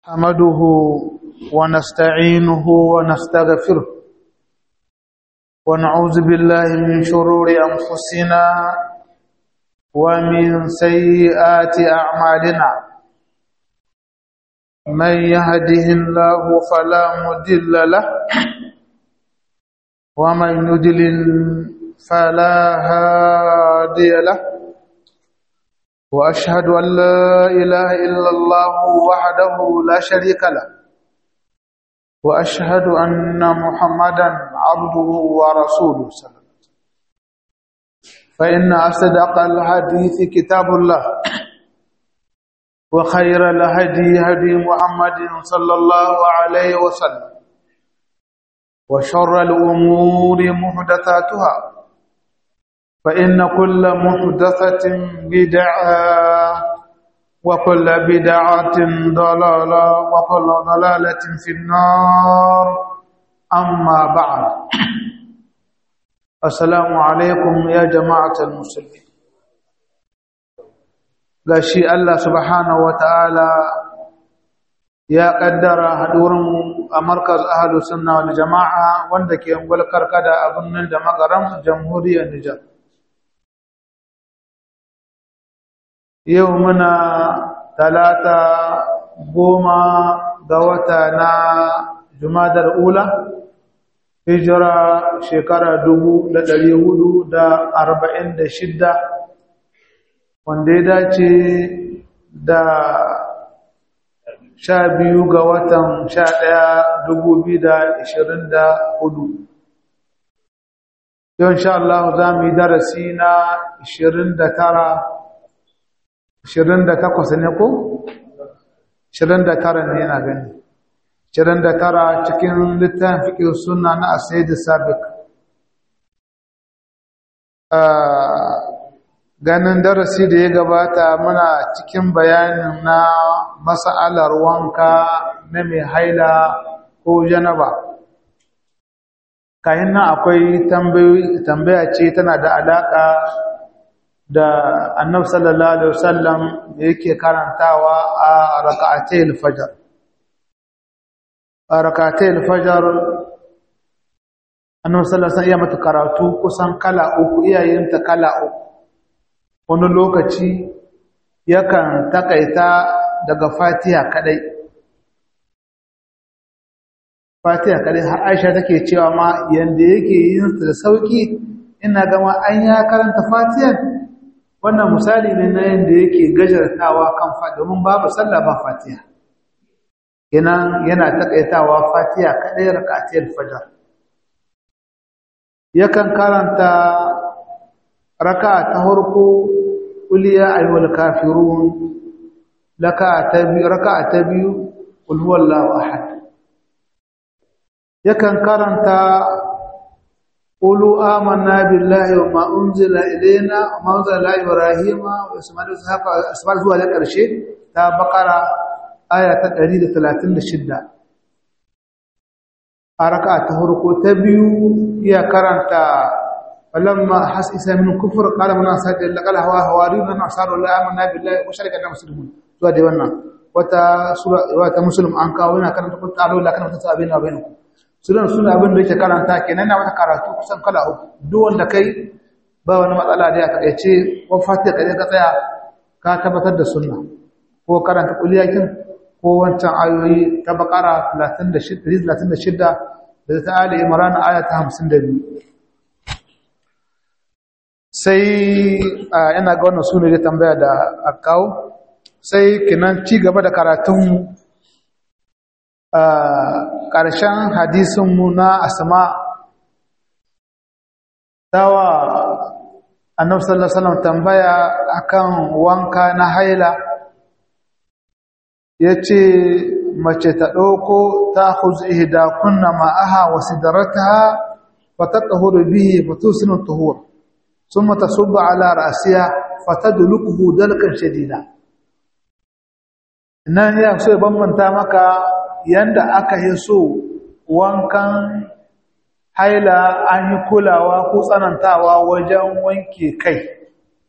نحمده ونستعينه ونستغفره ونعوذ بالله من شرور أنفسنا ومن سيئات أعمالنا من يهده الله فلا مضل له ومن يضلل فلا هادي له واشهد ان لا اله الا الله وحده لا شريك له واشهد ان محمدا عبده ورسوله صلى الله عليه وسلم فان اصدق الحديث كتاب الله وخير الهدي هدي محمد صلى الله عليه وسلم وشر الامور محدثاتها فإن كل محدثة بدعة وكل بدعة ضلالة وكل ضلالة في النار أما بعد السلام عليكم يا جماعة المسلمين gashi Allah subhanahu wa ta'ala ya ƙaddara haɗurinmu a markaz ahalus sunna wal jama'a wanda ke ungwal karkada a birnin da magaram jamhuriyar Nijar. yau muna talata goma ga wata na jumadar ula hijira shekara dubu da ɗari hudu da arba'in da shidda wanda ya dace da sha biyu ga watan sha ɗaya dubu biyu da ashirin da hudu yau insha Allah za mu yi darasi na ashirin da tara Shirin da takwas ne ko? Shirin da tara ne yana gani. Shirin da tara cikin littafin fiƙin suna na asai da sabik. Ganin darasi da ya gabata muna cikin bayanin na masa'alar wanka na mai haila ko janaba. Kayan nan akwai tambaya ce tana da alaƙa da annab sallallahu alaihi wasallam da yake karantawa a raka'atai al-fajr a raka'atai al-fajr annab sallallahu alaihi wasallam mata karatu kusan kala uku iyayenta kala uku wani lokaci yakan takaita daga fatiha kadai fatiha kadai har aisha take cewa ma yanda yake yin da sauki ina gama an ya karanta fatihan wannan misali ne na yadda yake gajartawa kan fa domin babu sallah ba fatiha kenan yana takaitawa fatiha kadai rak'atiyar fajr yakan karanta raka'a ta farko qul ya ayyuhal kafirun raka'a ta biyu raka'a ta biyu qul huwallahu ahad yakan karanta قولوا آمنا بالله وما أنزل إلينا وما أنزل إلى إبراهيم وإسماعيل وإسحاق إسماعيل zuwa da ƙarshe ta bakara aya ta 136 a raka'a ta farko ta biyu iya karanta falamma has isa min kufur qala man asad laqala hawa hawariyun an asaru la amanna billahi wa sharika na muslimun zuwa da wannan wata sura wata muslim an kawo yana karanta kun ta'alu la kana tasabina wa bainakum sunan suna abin da yake karanta kenan na wata karatu kusan kala uku duk wanda kai ba wani matsala da ya takaice ko fatiha kai ka tsaya ka tabbatar da sunna ko karanta kuliyakin ko wancan ayoyi ta bakara 36 36 da ta ali imran aya ta 52 sai ina ga wannan sunan da tambaya da akawo sai kinan ci gaba da karatun ƙarshen hadisinmu na asma tawa annabi sallallahu alaihi wasallam tambaya akan wanka na haila yace mace ta dauko ta khuz ihda kunna ma'aha wa sidrataha wa tatahuru bihi wa tusinu tuhur thumma tasubbu ala ra'siha fatadlukuhu dalkan shadida nan ya so ya bambanta maka yanda aka yi so wankan haila an yi kulawa ko tsanantawa wajen wanke kai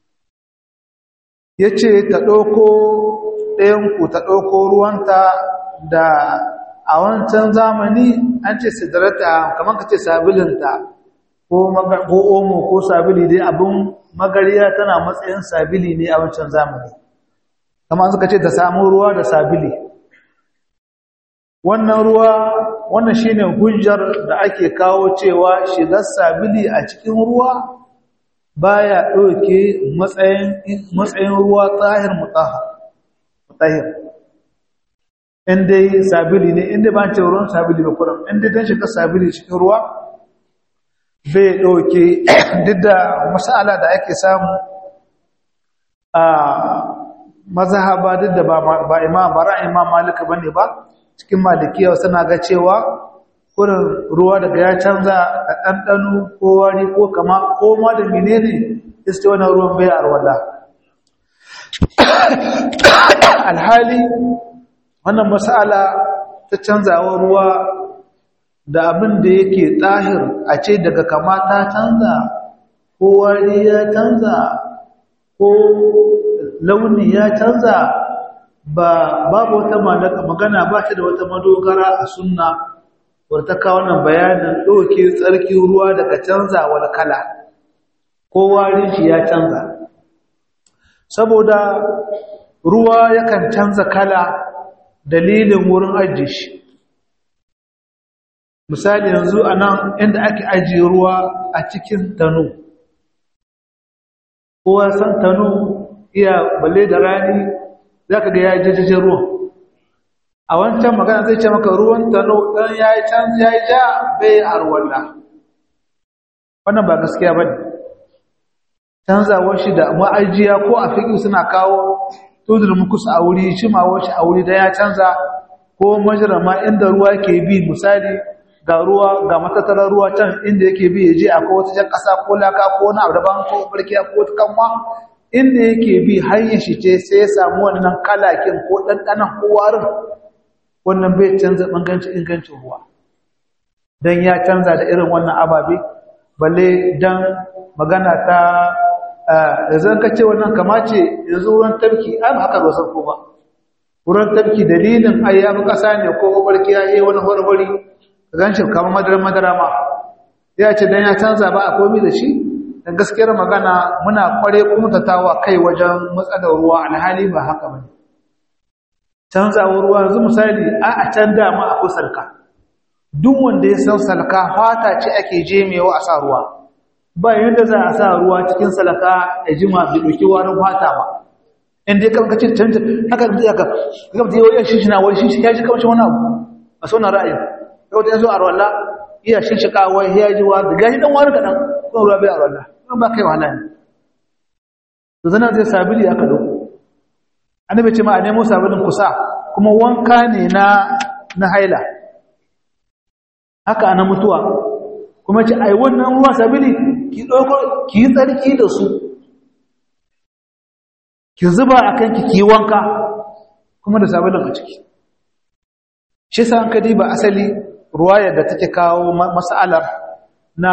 ya ce ta ɗauko ɗayanku ta ɗauko ruwanta da a wancan zamani an ce sidrata kamar ka ce sabilinta ko omo ko sabili dai abin magariya tana matsayin sabili ne a wancan zamani kamar suka ce ta samu ruwa da sabili wannan ruwa wannan shine hujjar da ake kawo cewa shigar sabili a cikin ruwa baya ɗauke matsayin matsayin ruwa tsahir mutahhar mutahhir inda sabili ne inda ba ce ruwan sabili ba kuran inda dan shiga sabili cikin ruwa bai ɗauke duk da masala da ake samu a mazhaba duk da ba imam ba ra'ayin imam malika bane ba cikin malikiya suna ga cewa kurin ruwa daga ya canza da ɗanɗano ko wari ko kama ko ma da menene iske wannan ruwan bai arwala alhali wannan mas'ala ta canzawa ruwa da abin da yake tahir a ce daga kama ta canza ko wari ya canza ko launi ya canza ba babu wata magana ba ta da wata madogara a sunna wadda ta kawo wannan bayanin ɗauke tsarki ruwa daga canza wani kala ko warin shi ya canza saboda ruwa yakan canza kala dalilin wurin ajiye shi misali yanzu a nan inda ake ajiye ruwa a cikin tano kowa san tano iya balle da rani za ka ga ya jajjajen ruwan a wancan magana zai ce maka ruwan tano ɗan ya yi can ya yi ja bai arwalla wannan ba gaskiya ba ne canzawar shi da ma'ajiya ko a fiƙi suna kawo tudul mukus a wuri shimawar shi a wuri da ya canza ko majirama inda ruwa ke bi misali ga ruwa ga matattarar ruwa can inda yake bi ya je akwai wata jan ƙasa ko laka ko wani abu daban ko barkiya ko wata kanwa inda yake bi hanyar shi ce sai ya samu wannan kalakin ko ɗanɗanan ko warin wannan bai canza ɓangancin ingancin ruwa don ya canza da irin wannan ababe balle don magana ta yanzu ka ce wannan kamace yanzu wurin tafki an haka ba san ko ba wurin tafki dalilin ai ya fi ƙasa ne ko barki ya yi wani horhori gan shi kamar madara madara ma ya ce don ya canza ba a komi da shi da gaskiyar magana muna kware kumtatawa kai wajen matsalar ruwa alhali ba haka ba ne canzawar ruwa yanzu misali a a can dama akwai salka duk wanda ya san salka fata ce ake jemewa a sa ruwa ba yadda za a sa ruwa cikin salaka ya jima bai ɗauki warin fata ba in dai kanka cin canza haka da zai ka ga mutum yau shi shi na wani shi ya ji kamshin wani abu a sauna ra'ayi yau da yanzu a rawalla iya shi shi kawai ya ji wa da gashi dan wani kaɗan kuma ruwa bai a rawalla kuma ba kai wahala ne to zana zai sabili aka dauko annabi ce ma a nemo sabilin kusa kuma wanka ne na na haila haka ana mutuwa kuma ce ai wannan ruwa sabili ki dauko ki yi tsarki da su ki zuba akan ki ki wanka kuma da sabilin a ciki shi sa an kadi ba asali ruwayar da take kawo mas'alar na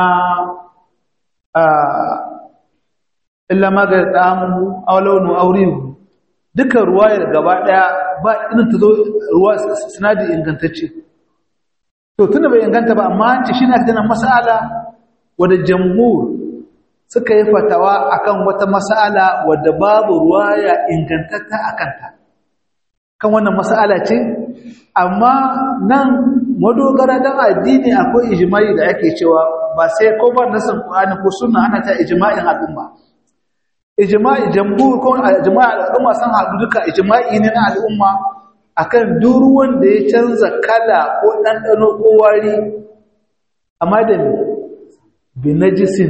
illa magar damu aw launu aurihu duka ruwayar gaba daya ba irin ta zo ruwa sinadi ingantacce to tunda bai inganta ba amma an ce shi na tana mas'ala wadda jamhur suka yi fatawa akan wata mas'ala wadda babu ruwaya ingantatta akan ta kan wannan mas'ala ce amma nan madogara dan addini akwai ijma'i da ake cewa ba sai ko ba nasan Qur'ani ko sunna ana ta ijma'in al'umma ijma'i jamhur ko ijma'i al'umma san haɗu duka ijma'i ne na al'umma akan duk wanda ya canza kala ko ɗanɗano ko wari amma da bi najisin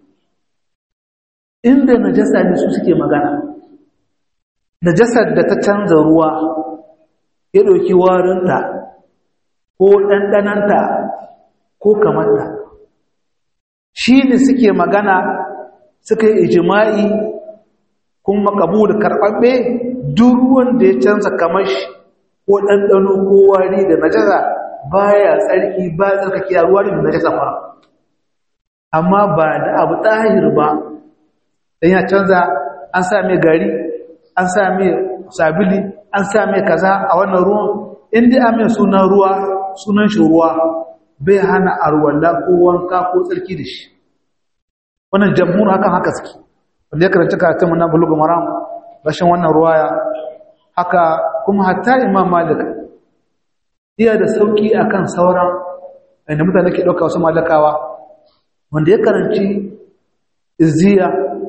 inda najasa ne su suke magana najasar da ta canza ruwa ya ɗauki warinta ko ɗanɗananta ko kamarta shi ne suke magana suka yi ijima'i kuma da karɓaɓɓe duk wanda ya canza kamar shi ko ɗanɗano ko wari da najasa baya tsarki ba tsarkaki a ruwa da najasa ba amma ba da abu tahir ba dan ya canza an sa mai gari an sa mai sabili an sa mai kaza a wannan ruwan inda a mai sunan ruwa sunan shi ruwa bai hana arwalla ko wanka ko tsarki da shi wannan jamhur hakan haka suke wanda ya karanta karatun mu na bulugu maram rashin wannan ruwaya haka kuma hatta imam malik iya da sauki akan sauran inda mutane ke ɗauka wasu malakawa wanda ya karanci izziya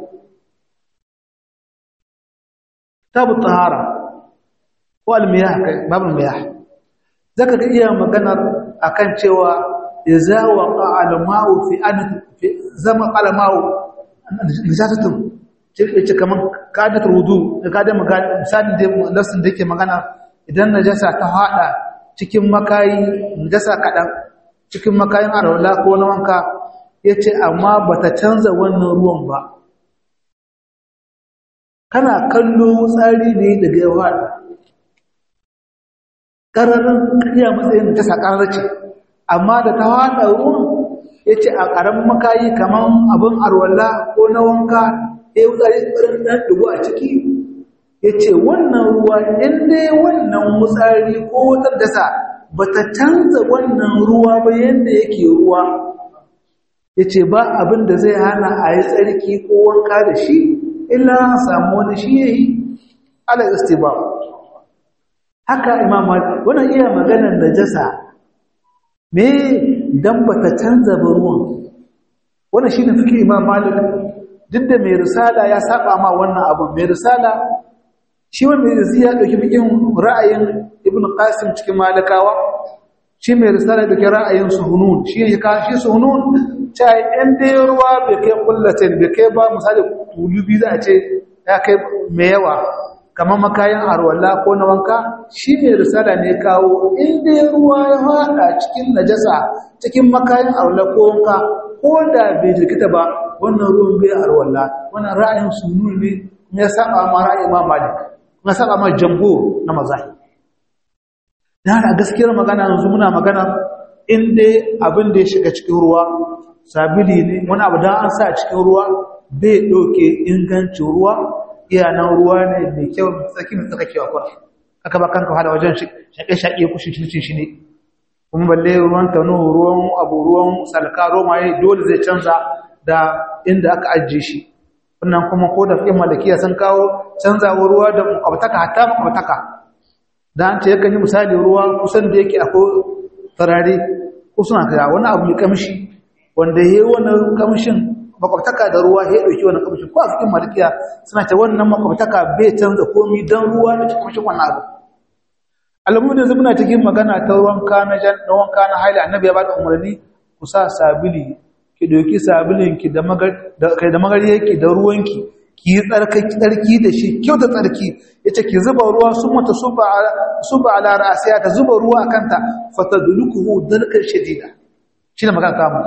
tabu tahara ko almiyah kai babu almiyah zaka ga iya maganar akan cewa idza waqa alma'u fi an zama alma'u najasatun ce kaman kadat wudu kada magana misalin da nasin da yake magana idan najasa ta hada cikin makayi najasa kadan cikin makayin arwala ko na wanka yace amma bata canza wannan ruwan ba kana kallo tsari ne daga yawa ƙararin ƙarya matsayin ta sakarar ce amma da ta haɗa ruwan ya ce a ƙaramin makayi kamar abin arwalla ko na wanka ya yi tsari tsarin ɗan ɗugu a ciki ya ce wannan ruwa inda wannan wutsari ko wutar dasa ba ta canza wannan ruwa ba yadda yake ruwa ya ce ba abin da zai hana a yi tsarki ko wanka da shi illa samu wani shi ya yi ala istibar haka imam malik wannan iya maganar najasa me dan bata canza ba ruwan wannan shine fiki imam malik duk da mai risala ya saba ma wannan abu mai risala shi wanda mai risala ya dauki fikin ra'ayin ibnu qasim cikin malikawa shi mai risala da ra'ayin suhunun shi ne ka shi suhunun ta in dai ruwa bai kai kullatin bai kai ba misali tulubi za a ce ya kai mai yawa kamar makayan arwalla ko na wanka shi mai risala ne kawo inda ruwa ya haɗa cikin najasa cikin makayan arwalla ko wanka ko da bai jirkita ba wannan ruwan bai arwalla wannan ra'ayin sunu ne ya saba ma ra'ayin ma malik ya saba ma jambo na mazahi dan a gaskiyar magana yanzu muna magana in dai abin da ya shiga cikin ruwa sabili ne wani abu da an sa cikin ruwa bai ɗauke ingancin ruwa iyanan ruwa ne mai kyau tsaki mai tsakakewa kwa aka ba kanka hada wajen shaƙe-shaƙe kushin cincin shi ne kuma balle ruwan tanu ruwan abu ruwan salka romaye dole zai canza da inda aka ajiye shi wannan kuma ko da fiye malakiya sun kawo canzawa ruwa da makwabtaka hatta makwabtaka da an ce yakan yi misali ruwa kusan da yake akwai farare ko suna kaya wani abu mai kamshi wanda ya yi wannan kamshin makwabtaka da ruwa ya ɗauki wannan kamshin ko a cikin malikiya suna ce wannan makwabtaka bai canza komi don ruwa da kamshin wannan abu alamun da muna cikin magana ta wanka na jan na wanka na haila annabi ya bada umarni ku sa sabili ki ɗauki sabilin ki da magar da kai da magariyarki da ruwanki ki yi tsarkaki tsarki da shi kyau da tsarki yace ki zuba ruwa sun mata suba suba ala ra'siya ta zuba ruwa akanta fatadlukuhu dalkan shadida shi ne magana kamu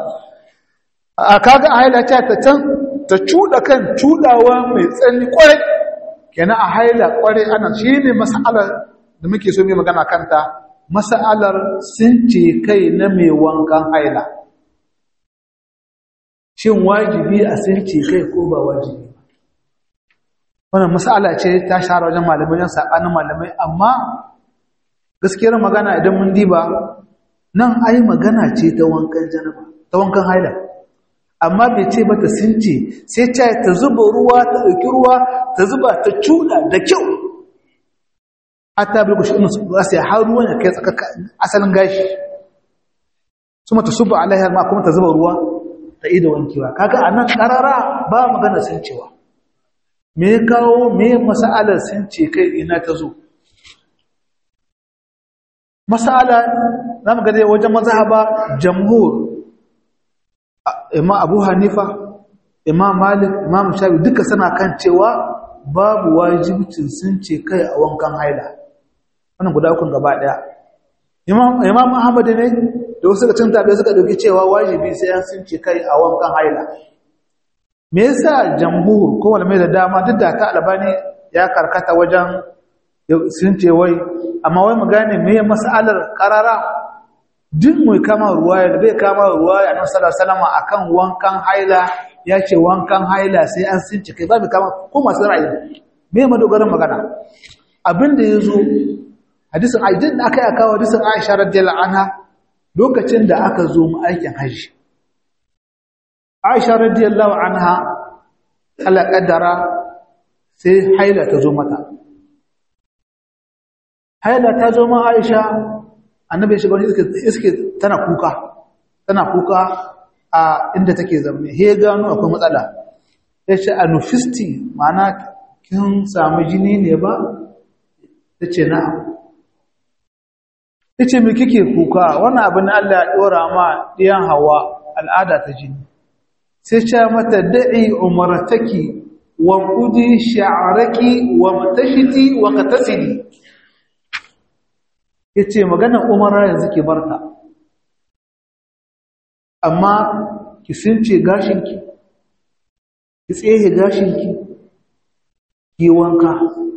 a kaga a haila ta ta can ta cuda kan cudawa mai tsanni kwarai kenan a haila kwarai ana shi ne mas'alar da muke so mai magana kanta mas'alar sun ce kai na mai wankan haila shin wajibi a sun ce kai ko ba wajibi wannan mas'ala ce ta share wajen malamai wajen sabanin malamai amma gaskiyar magana idan mun diba nan ai magana ce ta wankan janaba ta wankan haila amma bai ce mata since sai ta ta zuba ruwa ta dauki ruwa ta zuba ta cuda da kyau hatta bil kushi inu sai har ruwan ya kai tsaka asalin gashi kuma ta suba alaiha ma kuma ta zuba ruwa ta ida wankewa kaga anan karara ba magana sincewa me ya kawo me mas'alar since kai ina ta zo masala za mu gade wajen mazhaba jamhur imam abu hanifa imam malik imam shafi duka suna kan cewa babu wajibcin sun ce kai a wankan haila wannan guda ukun gaba daya imam ahmad ne da wasu cin tabe suka dauki cewa wajibi sai an sun ce kai a wankan haila me yasa jamhur ko malamai da dama duk da ta albani ya karkata wajen sun ce wai amma wai mu gane me mas'alar karara duk mai kama ruwa ya bai kama ruwa ya nan sallallahu alaihi akan wankan haila ya ce wankan haila sai an since kai ba mai kama ko masu ra'ayi me madogaran magana abinda yazo hadisin aijin da aka yi kawo hadisin aisha radiyallahu anha lokacin da aka zo mu aikin hajji aisha radiyallahu anha Allah kaddara sai haila ta zo mata haila ta zo ma aisha annabi ya shiga wani iske tana kuka tana kuka a inda take zaune he gano akwai matsala ya ce a nufisti ma'ana kin samu jini ne ba ta ce na'am ya ce mai kike kuka wani abin Allah ya ɗora ma ɗiyan hawa al'ada ta jini sai ce mata da'i umarataki wa kudi sha'araki wa matashiti wa katasidi ya ce maganar umara yanzu ke barta amma ki sunce gashinki ki tsehe gashinki ki wanka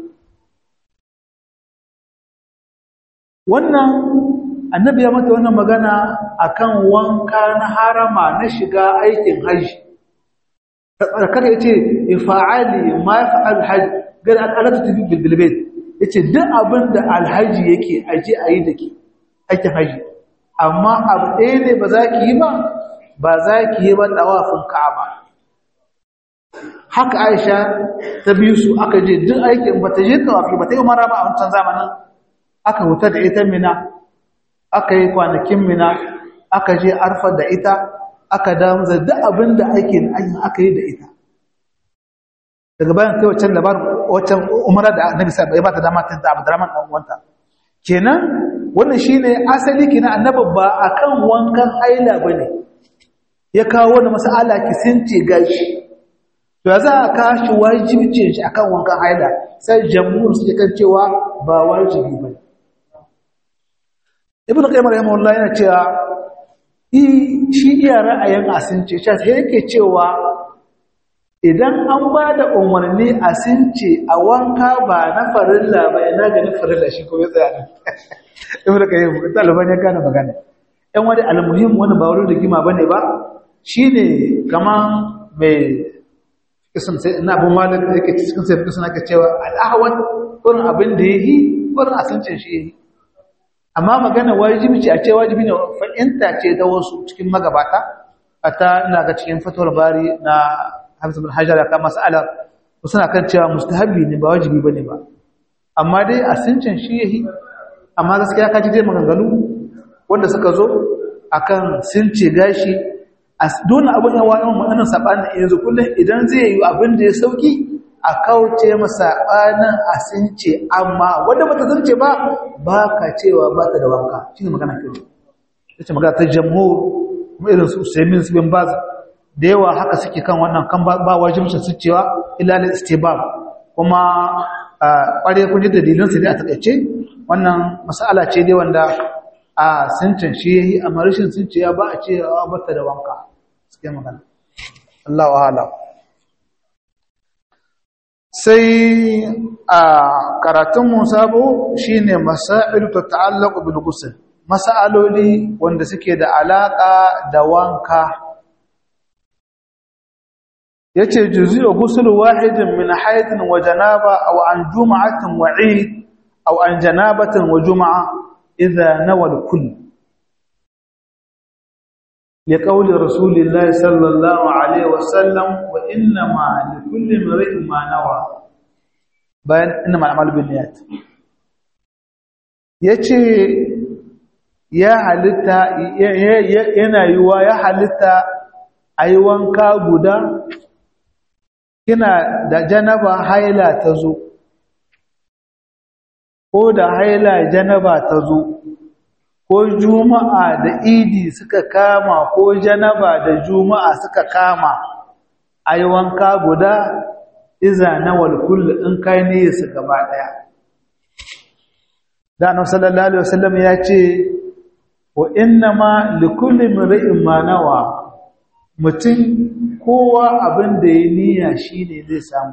wannan annabi ya mata wannan magana akan wanka na harama na shiga aikin haji kada yace ifa'ali ma yaf'al hajj gar al'alatu tafi bil bilbayt yace duk abin da alhaji yake aje ayi dake aikin haji amma abu ɗaya ne ba za ki yi ba ba za ki yi ba tawafin ka'aba haka aisha ta biyu su aka je duk aikin ba ta je tawafi ba ta yi umara ba a wancan zamanin aka huta da ita mina aka yi kwanakin mina aka je arfa da ita aka damu da duk abin da aikin aka yi da ita daga bayan kai waccan labarin waccan umara da annabi sa ya bata dama ta Abdurrahman dan uwanta kenan wannan shine asali kina annabi ba akan wankan haila bane ya kawo wannan mas'ala ki since gashi to za a kashi wajibcin shi akan wankan haila sai jamhur su kan cewa ba wajibi bane ibn qayyim rahimahullah yana cewa shi iya ra'ayin asince shi sai yake cewa idan an ba da umarni asince a wanka ba na farilla ba ina ga na farilla shi ko ya tsaya ibn qayyim taliban ya kana magana ɗan wani almuhim wani ba wani rigima bane ba shine kaman mai kisan sai ina abu malik yake cikin sai kisan aka cewa al-ahwat kurin abin da yayi kurin asince shi yayi amma magana wajibi ce a ce wajibi ne fa'inta ce da wasu cikin magabata a ta ina ga cikin fatawar bari na hamsin bin hajjara kan mas'ala suna kan cewa mustahabi ne ba wajibi ba ne ba amma dai a sincin shi yahi amma gaskiya ka ji dai maganganu wanda suka zo akan since gashi a dole abin yawa yawan ma'anin saɓanin yanzu kullum idan zai yi abin da ya sauki a kauce masa ɓanin a since amma wadda ba ta zance ba ba ka cewa ba ta da wanka shi ne magana kyau ya ce magana ta jamho kuma irin su semin su bin baz da yawa haka suke kan wannan kan ba wajibcin su cewa ilalin istibab kuma ƙware kun ji dalilinsu ne a taƙaice wannan masala ce dai wanda a sincin shi ya yi amma rashin since ya ba a ce ba ta da wanka suke magana Allah wa'ala sai a karatunmu sabo shine masailu ta ta'allaqu bil ghusl masaloli wanda suke da alaka da wanka yace juzi'u ghusl wahidin min haydin wa janaba aw an jum'atin wa 'id aw an janabatin wa jum'a idha nawa al-kull لقول رسول الله صلى الله عليه وسلم وانما لكل امرئ ما نوى bayan inna ma'amal bin niyat yace ya halitta yana yiwa ya halitta ayi wanka guda kina da janaba haila tazo ko da haila janaba tazo ko juma'a da idi suka kama ko janaba da juma'a suka kama ai wanka guda iza nawal kull in kai ne su gaba daya da annabi sallallahu alaihi wasallam ya ce wa inna ma likulli mar'in ma nawa mutum kowa abin da ya niyya shine zai samu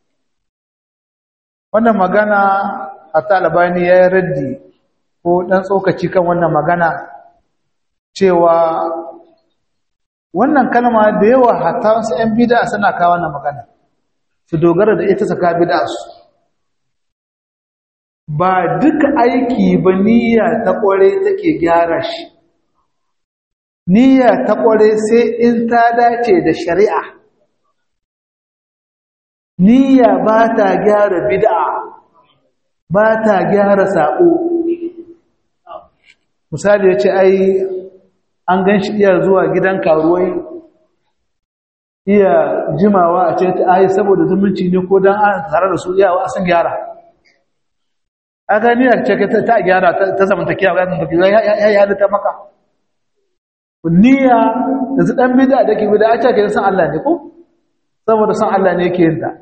wannan magana a talabani ya yi raddi ko ɗan tsokaci kan wannan magana cewa wannan kalma da yawa hatta wasu 'yan bida suna kawo wannan magana su dogara da ita saka bida su ba duka aiki ba niyya ta kware take gyara shi niyya ta kware sai in ta dace da shari'a niyya ba ta gyara bid'a ba ta gyara sako misali ya ce ai an gan shi iya zuwa gidan karuwai iya jimawa a ce ta ai saboda zumunci ne ko don an tare da su iyawa a san gyara a gani a ce ta gyara ta zamantakiya ya zamantakiya ya yi halitta maka niyya da su ɗan bida da ke bida a ce ka san Allah ne ko saboda san Allah ne yake yin ta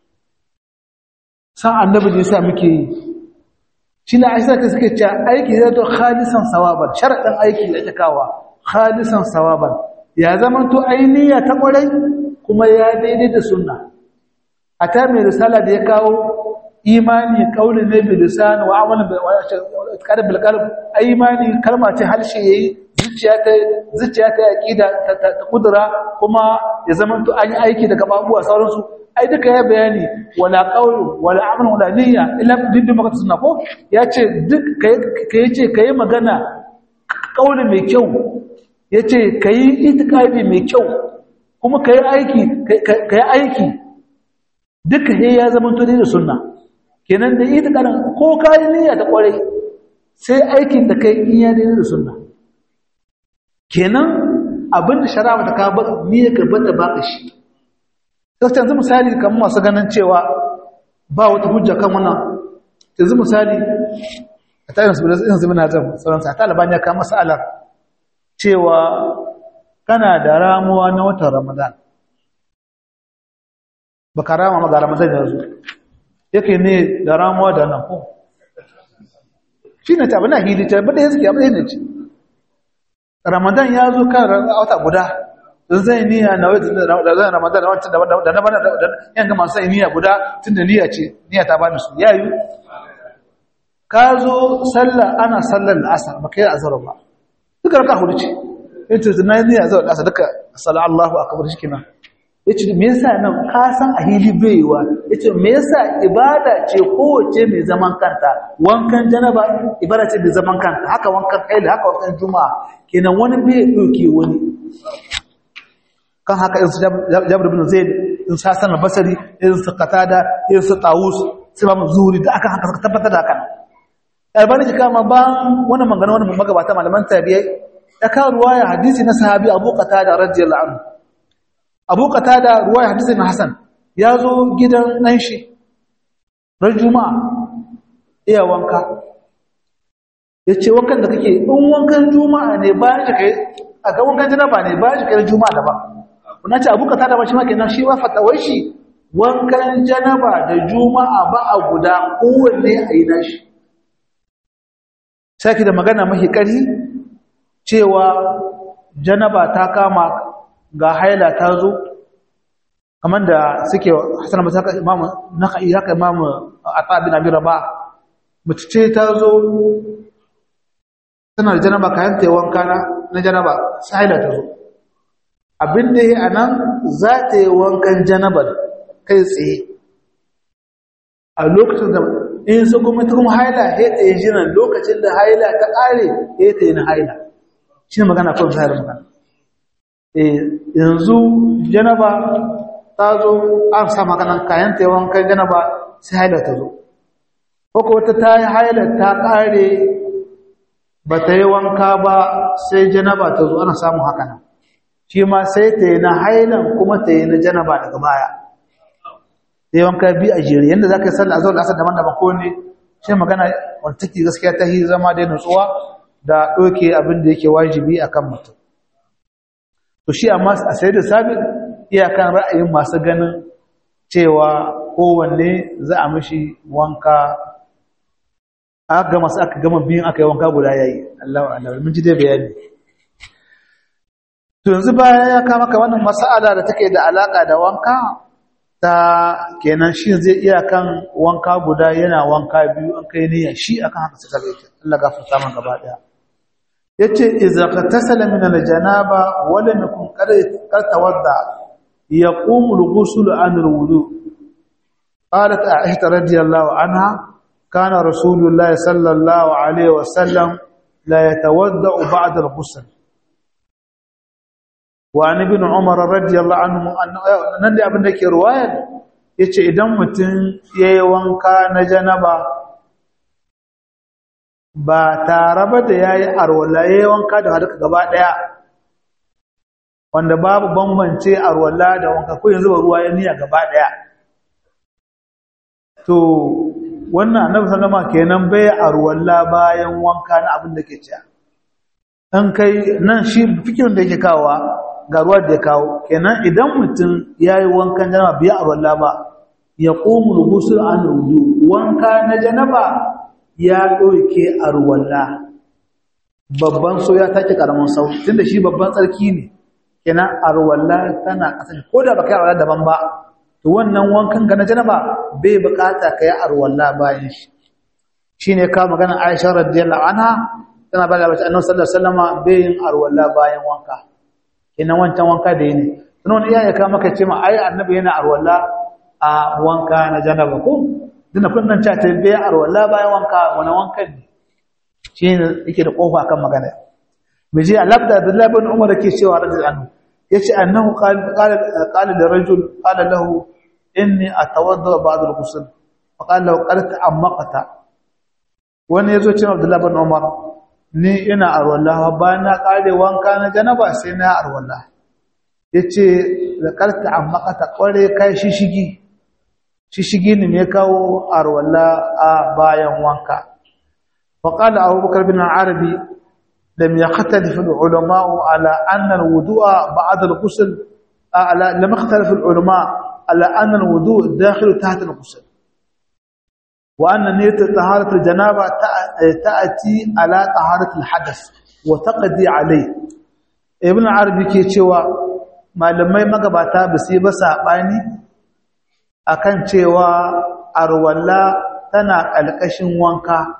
san annabi ne yasa muke yi shi na aisha ta suke cewa aiki zai to khalisan sawaban sharaɗin aiki da cikawa khalisan sawaban ya zama to ainiya ta ƙwarai kuma ya daidai da sunna a ta mai risala da ya kawo imani ƙauli ne bil lisan wa amalin bil qalb imani kalma ce harshe yayi zuciya ta zuciya ta aqida ta kudura kuma ya zama to an yi aiki daga babuwa sauransu ai duka ya bayani wala qawlu wala amal wala niyya illa bidda maka sunna ko yace duk kai yace kai magana kauli mai kyau yace kai itikadi mai kyau kuma kai aiki kai aiki duka he ya zama to da sunna kenan da itikadin ko kai niyya ta kware sai aikin da kai in ya da sunna kenan abinda shari'a ta ka ba niyya ka bada baka shi sai yanzu misali kamar masu ganin cewa ba wata hujja kan wannan yanzu misali a tayin su irin su mina zan sauransu a taliban ya kama sa'alar cewa kana da ramuwa na watan ramadan ba ka rama ma ga ramadan yanzu yake ne da ramuwa da nan ko shi ne ta bana hili ta bada yanzu ke abin ne ce ramadan ya zo kan wata guda don zai niyya na wata da zai ramadan da wancan da na bana da yan gama sai niyya guda tunda niyya ce niyya ta bani su yayi ka zo sallah ana sallar asar ba kai azhar ba duka raka hudu ce yace na niyya zuwa asar duka sallallahu Allahu akbar shikenan yace me yasa nan ka san a hili baiwa yace me yasa ibada ce kowace mai zaman kanta wankan janaba ibada ce mai zaman kanta haka wankan kaila haka wankan juma'a kenan wani bai dauke wani kan haka in su jabir bin zaid in sa sanar basari in su qatada in su tawus sai ba zuri da aka haka tabbatar da hakan albani ji kama ba wannan magana wannan magabata malaman tabi'ai ya ka ruwaya hadisi na sahabi abu qatada radiyallahu anhu abu qatada ruwaya hadisi na hasan ya zo gidan dan shi ran juma'a iya wanka yace wankan da kake in wankan juma'a ne bayan shi kai a ga wankan janaba ne bayan shi kai juma'a da ba kuna ce abu qatada ba shi ma kenan shi wa fatawai shi wankan janaba da juma'a ba a guda kowanne a yi nashi saki da magana mahi ƙari cewa janaba ta kama ga haila ta zo kamar da suke hasan masu haka imamu na ka'i haka imamu a tsabin abin raba mace ce ta zo tana da janaba kayan ta yi wanka na janaba su haila ta zo abin da ya a nan za ta yi wankan janabar kai tsaye a lokacin da in su kuma ta kuma haila ya ta yi jiran lokacin da haila ta ƙare ya ta yi na haila shi ne magana kawai zahar magana yanzu janaba ta zo an sa maganan kayan ta yawan kai janaba sai haila ta zo ko wata ta yi haila ta ƙare ba ta yi wanka ba sai janaba ta zo ana samun haka nan shi ma sai ta yi na hailan kuma ta yi na janaba daga baya sai wanka bi a jere yanda zaka yi sallah azhar asar daban-daban ko ne shi magana wanda take gaskiya ta yi zama da nutsuwa da doke abin da yake wajibi akan mutum to shi amma a sai da sabit iyakan ra'ayin masu ganin cewa kowanne za a mishi wanka aka gama su aka gama biyun aka yi wanka guda yayi Allahu Allah mun ji dai bayani to yanzu bayan ya kama ka wannan mas'ala da take da alaka da wanka ta kenan shi zai iya kan wanka guda yana wanka biyu an kai niyya shi akan haka suka zai Allah gafarta man gaba daya yace idza qatasala min al-janaba wa lam yakun qad tawadda yaqumu al-ghusl an al-wudu qalat aisha radiyallahu anha kana rasulullah sallallahu alaihi wasallam la yatawadda ba'da al-ghusl wa an ibn umar radiyallahu anhu nan da abin da ke ruwayar yace idan mutum yayi wanka na janaba ba tare ba da yayi arwala yayi wanka da hadaka gaba daya wanda babu bambance arwala da wanka ko yanzu ba ruwa ya niyya gaba daya to wannan annabi sallama kenan bai arwalla bayan wanka na abin da ke ciya an kai nan shi fikirin da yake kawowa ga ruwa da ya kawo kenan idan mutum ya yi wankan janaba biya arwalla ba ya ƙomu rubusul an rudu wanka na janaba ya ɗauke arwalla babban so ya take karamin sau tunda shi babban tsarki ne kenan arwalla tana ƙasa ko da baka yi arwalla daban ba to wannan wankan ga na janaba bai bukata kai arwalla bayan shi shine ka magana Aisha radiyallahu anha tana bada bace Annabi sallallahu alaihi wasallam bai yin arwalla bayan wanka kenan wancan wanka da yake sunan iya ya ka maka ce ma ai Annabi yana arwalla a wanka na janaba ko dinna kunnan ta ta bai arwalla bayan wanka wani wankan ne shine yake da kofa kan magana miji alabda Abdullah bin Umar yake cewa radiyallahu anhu yace annahu qala qala da rajul qala lahu inni atawadda ba'd al-ghusl fa qala lahu qad ta'ammaqta wani yazo cin Abdullah bin Umar ni ina arwallah bayan na kare wanka na janaba sai na arwallah yace da qad ta'ammaqta kware kai shishigi shishigi ne me kawo arwallah a bayan wanka fa qala Abu Bakar bin Arabi لم يختلف العلماء على أن الوضوء بعد الغسل على لم يختلف العلماء على أن الوضوء داخل تحت الغسل وأن نية طهارة الجنابة تأتي على طهارة الحدث وتقضي عليه ابن عربي ke cewa malamai magabata ba su yi ba saɓani akan cewa arwalla tana ƙalƙashin wanka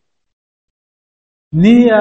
niyya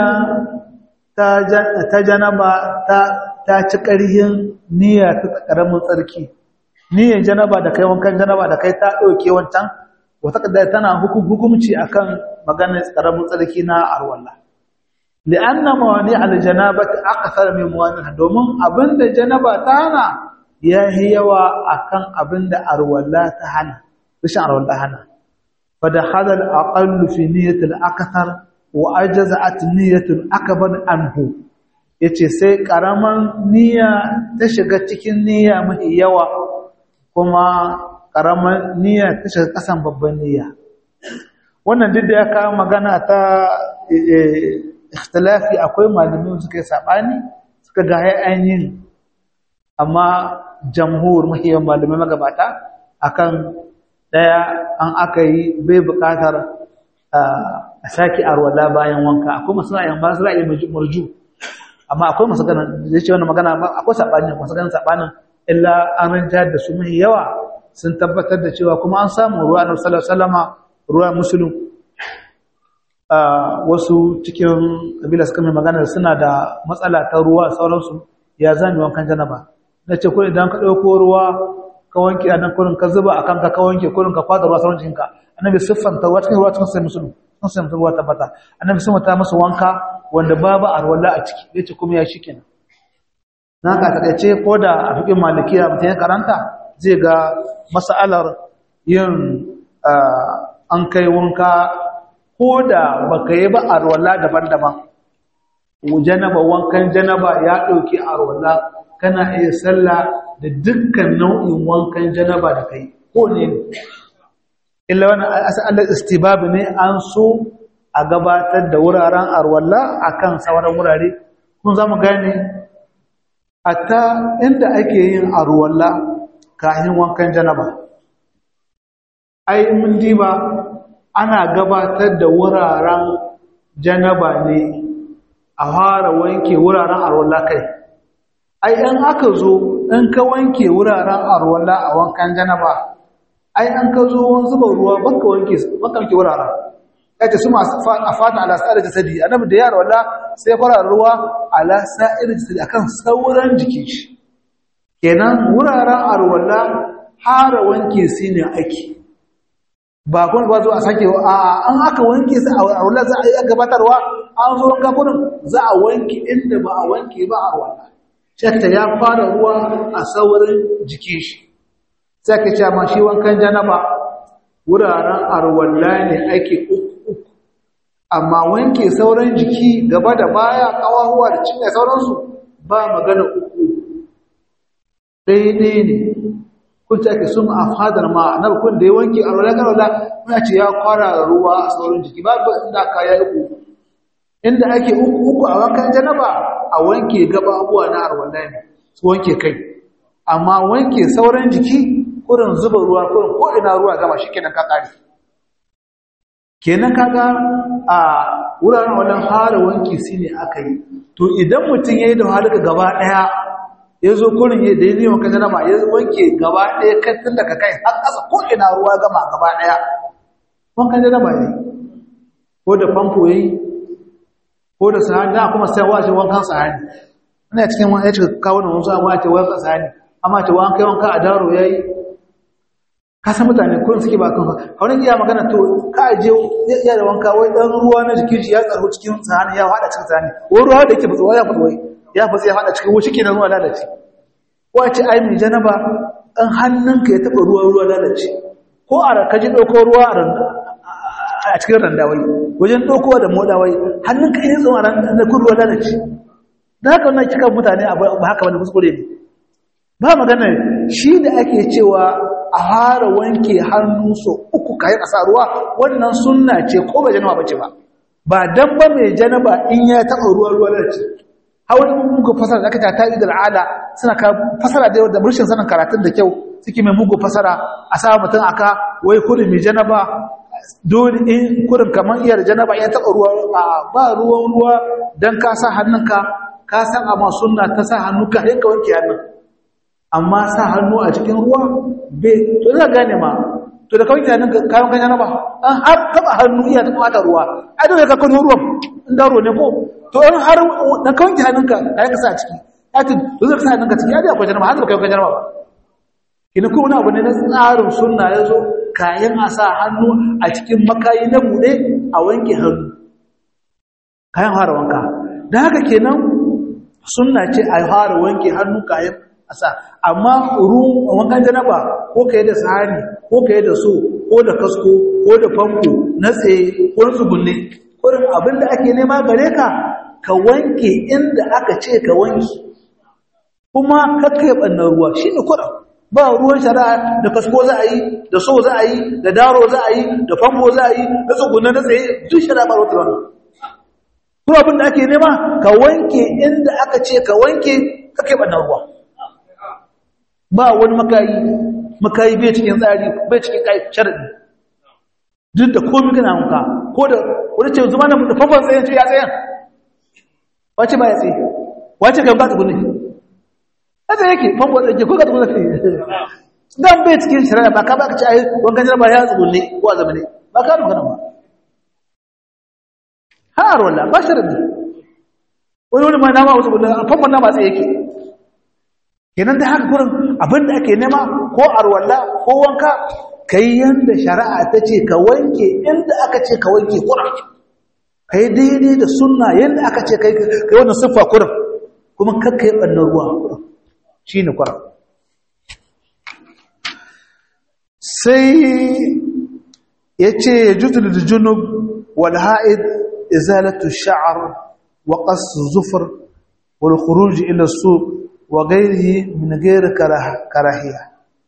ta janaba ta ci ƙarhin niyya ta ƙaramin tsarki niyyar janaba da kai wankan janaba da kai ta ɗauke wancan wata kadda tana hukumci akan maganar ƙaramin tsarki na arwalla li'anna mawani aljanaba akthar min mawani domin abinda janaba ta hana yayi yawa akan abinda arwalla ta hana rashin arwalla hana fa da hadal aqallu fi niyyati al-akthar wa ajaza'at niyyatun akbar anhu yace sai karaman niyya ta shiga cikin niyya mai yawa kuma karaman niyya ta shiga kasan babban niyya wannan duk da ya kawo magana ta ikhtilafi akwai malamin suka yi sabani suka ga ainihin amma jamhur mahiyar malamai magabata akan daya an aka yi bai bukatar a sake arwala bayan wanka akwai masu ra'ayin ba su ra'ayin murju amma akwai masu ganin zai ce wannan magana akwai sabanin masu ganin sabanin illa an ranta da su mai yawa sun tabbatar da cewa kuma an samu ruwa na sallallahu alaihi wasallama ruwa muslim wasu cikin kabila suka mai magana suna da matsala ta ruwa sauransu ya zami wankan janaba na ce ko idan ka ɗauko ruwa ka wanke a nan kurin ka zuba a kanka ka wanke kurin ka kwada ruwa sauran jikinka annabi siffanta ruwa cikin ruwa cikin sai musulun sun sai ruwa tabbata annabi sun mata masa wanka wanda babu arwala a ciki yace kuma ya shi kenan na ka takaice ko da a fikin malikiya mutum ya karanta zai ga mas'alar yin an kai wanka ko da baka yi ba arwala daban-daban janaba wankan janaba ya ɗauki arwala kana iya sallah da dukkan nau'in wankan janaba da kai ko ne illa wani asalin istibab ne an so a gabatar da wuraren arwalla akan sauran wurare kun zamu gane hatta inda ake yin arwalla kafin wankan janaba ai mun diba ana gabatar da wuraren janaba ne a fara wanke wuraren arwalla kai ai in aka zo in ka wanke wuraren arwalla a wankan janaba ai an ka zo wani zuba ruwa baka wanke baka wanke wuraren kace su masu afata ala sa'ir jasadi annabi da yaro walla sai fara ruwa ala sa'ir jasadi akan sauran jikin shi kenan wuraren arwalla hara wanke su ne ake ba kun ba zo a sake a an aka wanke su a wala za a yi gabatarwa an zo wanka kurin za a wanke inda ba a wanke ba a wala shatta ya fara ruwa a saurin jikin shi sai ka ce ma shi wankan janaba wuraren arwalla ne ake uku uku amma wanke sauran jiki gaba da baya kawahuwa da cinye sauransu ba magana uku daidai ne kun ce ake sun a fadar ma na kun da ya wanke a rola garola muna ce ya kwara ruwa a sauran jiki babu inda aka ya uku inda ake uku uku a wankan janaba a wanke gaba abuwa na arwala ne su wanke kai amma wanke sauran jiki kurin zuba ruwa kurin ko ina ruwa gama shi kenan ka kare kenan kaga a wuraren wannan fara wanki su ne aka yi to idan mutum ya yi da halika gaba ɗaya ya zo kurin ya da yi neman kan janaba ya wanke gaba ɗaya kan tun daga kai har ƙasa ko ina ruwa gama gaba ɗaya wankan janaba ya yi ko da famfo ya yi ko da sahani da kuma sai wace wankan sahani ina cikin wani ya cika kawo da wasu amma ce wankan sahani amma ce wankan wanka a daro ya yi kasan mutane kurin suke ba kanfa wani iya magana to ka je ya da wanka wai dan ruwa na jikin shi ya tsaro cikin sahani ya hada cikin sahani wai ruwa da yake fitsuwa ya fitsuwa ya fitsuwa ya hada cikin wuce kenan ruwa lalace ko a ce ai mai janaba dan hannunka ya taba ruwa ruwa lalace ko a ka ji dauko ruwa a randa a cikin randawai wajen daukowa da modawai hannunka ya tsawo a randa kun ruwa lalace da haka wannan kika mutane ba haka wani kuskure ne ba magana shi da ake cewa a fara wanke hannu so uku kayan a sa ruwa wannan sunna ce ko ba janaba bace ba ba dan ba mai janaba in ya taɓa ruwa ruwa da ce hawan mugu fasara da aka ta ta'i da al'ada suna ka fasara da da murshin sanin karatun da kyau suke mai mugu fasara a sa mutum aka wai kurin mai janaba dole in kurin kamar iyar janaba ya taɓa ruwa ba ruwan ruwa dan ka sa hannunka ka san amma sunna ta sa hannu ka yanka wanke hannun amma sa hannu a cikin ruwa bai to za gane ma to da kawai kenan kayan kanya na ba an har taba hannu iya ta kwata ruwa ai dole ka kano ruwan in daro ne ko to in har da kawai kenan ka kai ka sa ciki ya ce to zai sa hannunka ciki ya ji akwai janaba har da kai kanya ba kina ko wani abu ne na tsarin sunna ya zo kayan a sa hannu a cikin makayi na bude a wanke hannu kayan fara wanka da haka kenan sunna ce a fara wanke hannu kayan asa amma ruwan wankan janaba ko kai da sahani ko kai da so ko da kasko ko da famfo na tsaye ko na tsugunne kurin abinda ake nema gare ka ka wanke inda aka ce ka wanke kuma kakkai bannan ruwa shi ne kurin ba ruwan shari'a da kasko za a yi da so za a yi da daro za a yi da famfo za a yi da tsugunne na tsaye duk shari'a ba wata wannan kuma abinda ake nema ka wanke inda aka ce ka wanke kakkai bannan ruwa ba wani makayi makayi bai cikin tsari bai cikin kai sharadi duk da komai kana hanka ko da wani ce zuma na da fafan tsayen ce ya tsayen wace ba ya tsaye wace kan ba ta gunne ya tsaye yake fafan tsaye ko ka ta gunne dan bai cikin shari'a ba ka ba ka ci ayi wangan jaraba ya tsugunne ko a zamane ba ka rubuta ba har wala ba sharadi wani wani ma na ma wasu gunne fafan na ba tsaye yake kenan da haka gurin abinda ake nema ko arwalla ko wanka kai yanda shari'a ta ce ka wanke inda aka ce ka wanke kuran kai daidai da sunna yanda aka ce kai kai wannan siffa kuran kuma kakka yi bannan ruwa kuran shine kuran sai yace yajudu lil junub wal ha'id izalatu ash-sha'r wa qas zufr wal khuruj ila as-suq وغيره من غير كراهية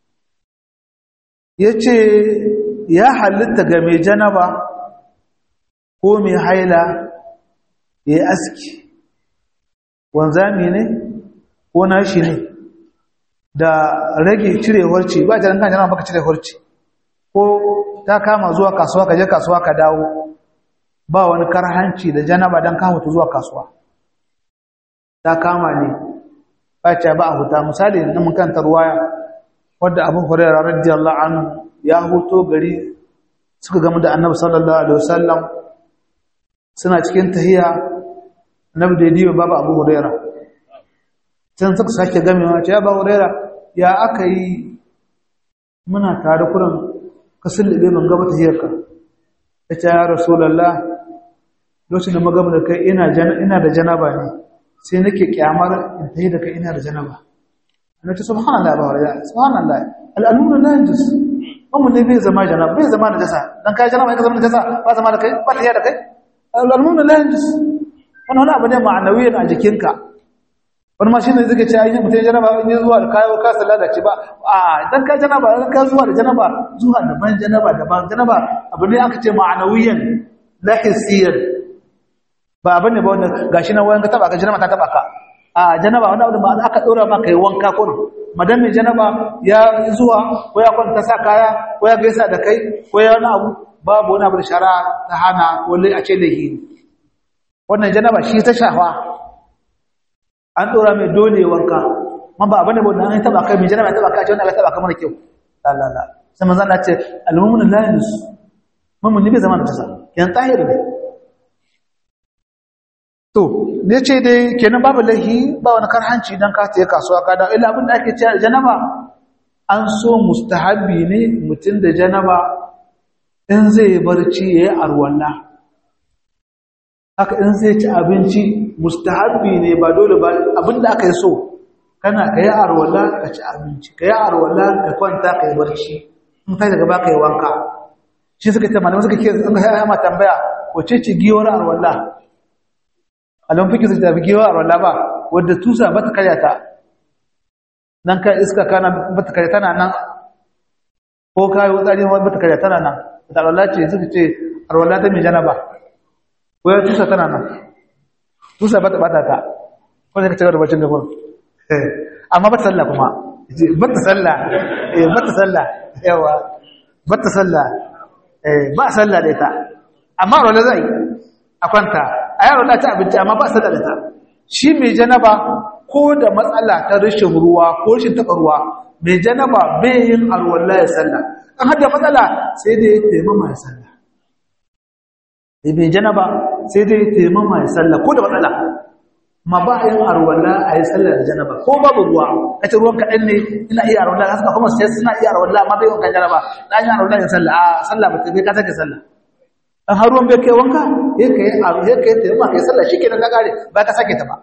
yace ya halitta ga mai janaba ko mai haila ya yi aski wanzami ne ko nashi ne da rage cirewar ce ba ta kan janaba baka cirewar ce ko ta kama zuwa kasuwa ka je kasuwa ka dawo ba wani karhanci da janaba don kama ta zuwa kasuwa ta kama ne bace ba a huta misali na mun kanta ruwaya wadda Abu Hurairah radiyallahu anhu ya huto gari suka gamu da Annabi sallallahu alaihi wasallam suna cikin tahiya Annabi da diwa baba Abu Hurairah can suka sake gamewa ce ya Abu Hurairah ya aka yi muna tare kuran ka sullube man gaba tahiyarka ya ce ya rasulallah lokacin da magana da kai ina da janaba ne sai nake kyamar in tayi da kai ina da janaba na ce subhanallah ba wariya subhanallah al'almuna la yajus amma ne bai zama janaba bai zama najasa dan kai janaba ka zama najasa ba zama da kai ba tahiya da kai al'almuna la yajus wannan wani abu ne ma'anawiyan a jikinka wani ma shi ne zai ce ayyukan mutum janaba in yi zuwa da kayo ka sallah da ci ba a idan ka janaba idan ka zuwa da janaba zuwa daban janaba daban janaba abu ne aka ce ma'anawiyan la hissiyan ba abin ne ba wanda gashi na wayan ka taba ka janaba ta taba ka a janaba wani abu da ba aka dora ma kai wanka ko madan mai janaba ya zuwa ko ya kwanta sa kaya ko ya gaisa da kai ko ya wani abu babu wani abu da shara ta hana wallai a ce lahi wannan janaba shi ta shafa an dora mai dole wanka man ba abin da ba an taba kai mai janaba ya taba ka ce wannan ya taba ka mana kyau la la la sai manzo Allah ce al-mu'minu la yunus mu'min ne bai zama da tasa yan tahir ne to ne ce dai kenan babu lahi ba wani karhanci dan ka tayi kasuwa ka da illa abin da ake cewa janaba an so mustahabi ne mutum da janaba in zai barci yayi arwalla haka in zai ci abinci mustahabi ne ba dole ba abin da aka yi so kana ka yi arwalla ka ci abinci ka yi arwalla ka kwanta ka yi barci in kai daga baka yi wanka shi suka ce malamai suka ke an ga ma tambaya wace ce giwar arwalla alam fiki su tafi giwar arwalla ba wadda tusa ba ta karya ta nan ka iska kana ba ta karya tana nan ko kayi wutsari ba ta karya tana nan ta arwalla ce suka ce arwalla ta mai janaba ko ya tusa tana nan tusa ba ta bata ta ko sai ka cigaba da bacin gaban amma ba ta sallah kuma ba ta sallah eh ba ta sallah yawa ba ta sallah eh ba sallah da ita amma rola zai a kwanta a yaro da ta abinci amma ba sallah da ita shi mai janaba ko da matsala ta rashin ruwa ko rashin taɓa ruwa mai janaba bai yin arwalla ya sallah an hada matsala sai dai ya taimama ya sallah da mai janaba sai dai ya taimama ya sallah ko da matsala ma ba a yin arwalla a yi sallah da janaba ko babu ruwa kace ruwan kaɗan ne ina iya arwalla ka suka kuma sai suna iya arwalla amma bai wankan janaba na yi arwalla ya sallah a sallah ba ta bai ka sake sallah dan har ruwan bai kai wanka ya kai abu ya kai taimama kai sallah shikenan ka kare ba ka sake ta ba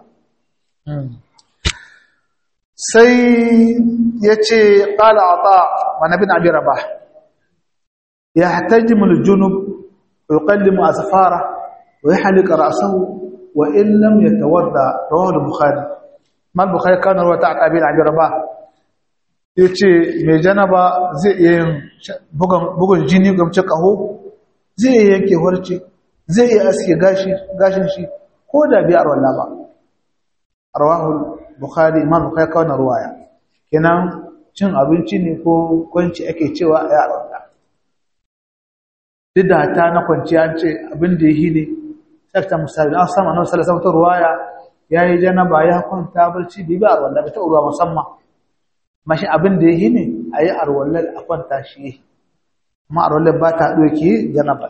sai ya ce ƙala a ta manabin abin raba ya hatajimu junub wa yuqallimu asfara wa yahliqu ra'sahu wa in lam yatawadda rawahu al-bukhari mal bukhari kana rawa ta abin abin raba yace mai janaba zai iya yin bugun bugun jini gamce kaho zai iya yanke horce zai iya aske gashi gashin shi ko da biyar wallahi ba rawahu bukhari imam bukhari kawo na ruwaya kenan cin abinci ne ko kwanci ake cewa a yaron da duk da ta na kwanciya ce abin da yi ne sakta misali na sama na wasu lasafta ruwaya ya yi janaba ya kwanta barci bai bi arwallah bai ta ruwa musamman mashi abin da yi ne a yi arwallah a kwanta shi amma arwallah ba ta ɗauki janaba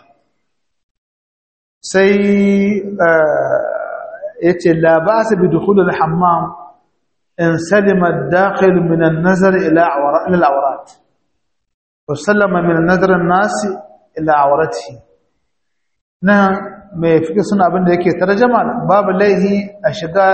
sai ya ce la ba su bi dukulul hammam in salima dakhil min an-nazar ila al-awrat wa sallama min an-nazar an-nas ila awratihi na mai fike suna abin da yake tarjama babu laihi a shiga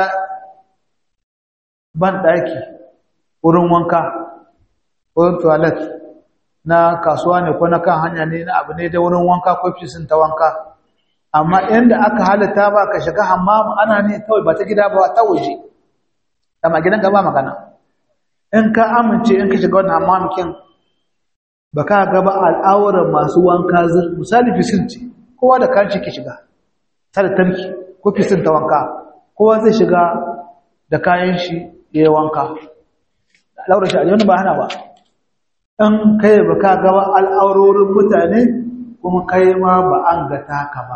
ban daki wurin wanka wurin toilet na kasuwa ne ko na kan hanya ne na abu ne da wurin wanka ko fisin ta wanka amma inda aka halatta ba ka shiga hammam ana ne kawai ba ta gida ba ta waje dama gidan ka ba magana in ka amince in ka shiga wannan hammam kin ba ka ga ba al'auran masu wanka zir misali fisin ce kowa da kanci ke shiga tare tarki ko fisin ta wanka kowa zai shiga da kayan shi ya wanka al'aurar shi a wani ba hana ba in kai ba ka ga ba al'aurorin mutane kuma kai ma ba an ga taka ba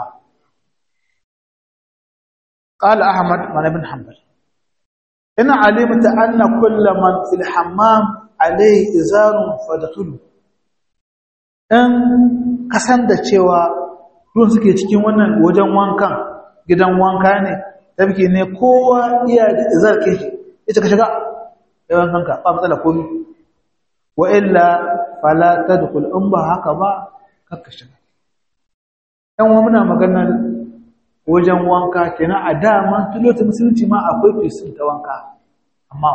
قال أحمد بن بن حنبل إن علمت أن كل من في الحمام عليه إزار فادخله in kasan da cewa ruwan suke cikin wannan wajen wankan gidan wanka ne tafki ne kowa iya da izar ke shi ita ka shiga yawan kanka ba matsala komi wa illa fala tadkhul in ba haka ba kakka shiga dan wa muna maganar wajen wanka kenan a dama tulota musulunci ma akwai fisin ta wanka amma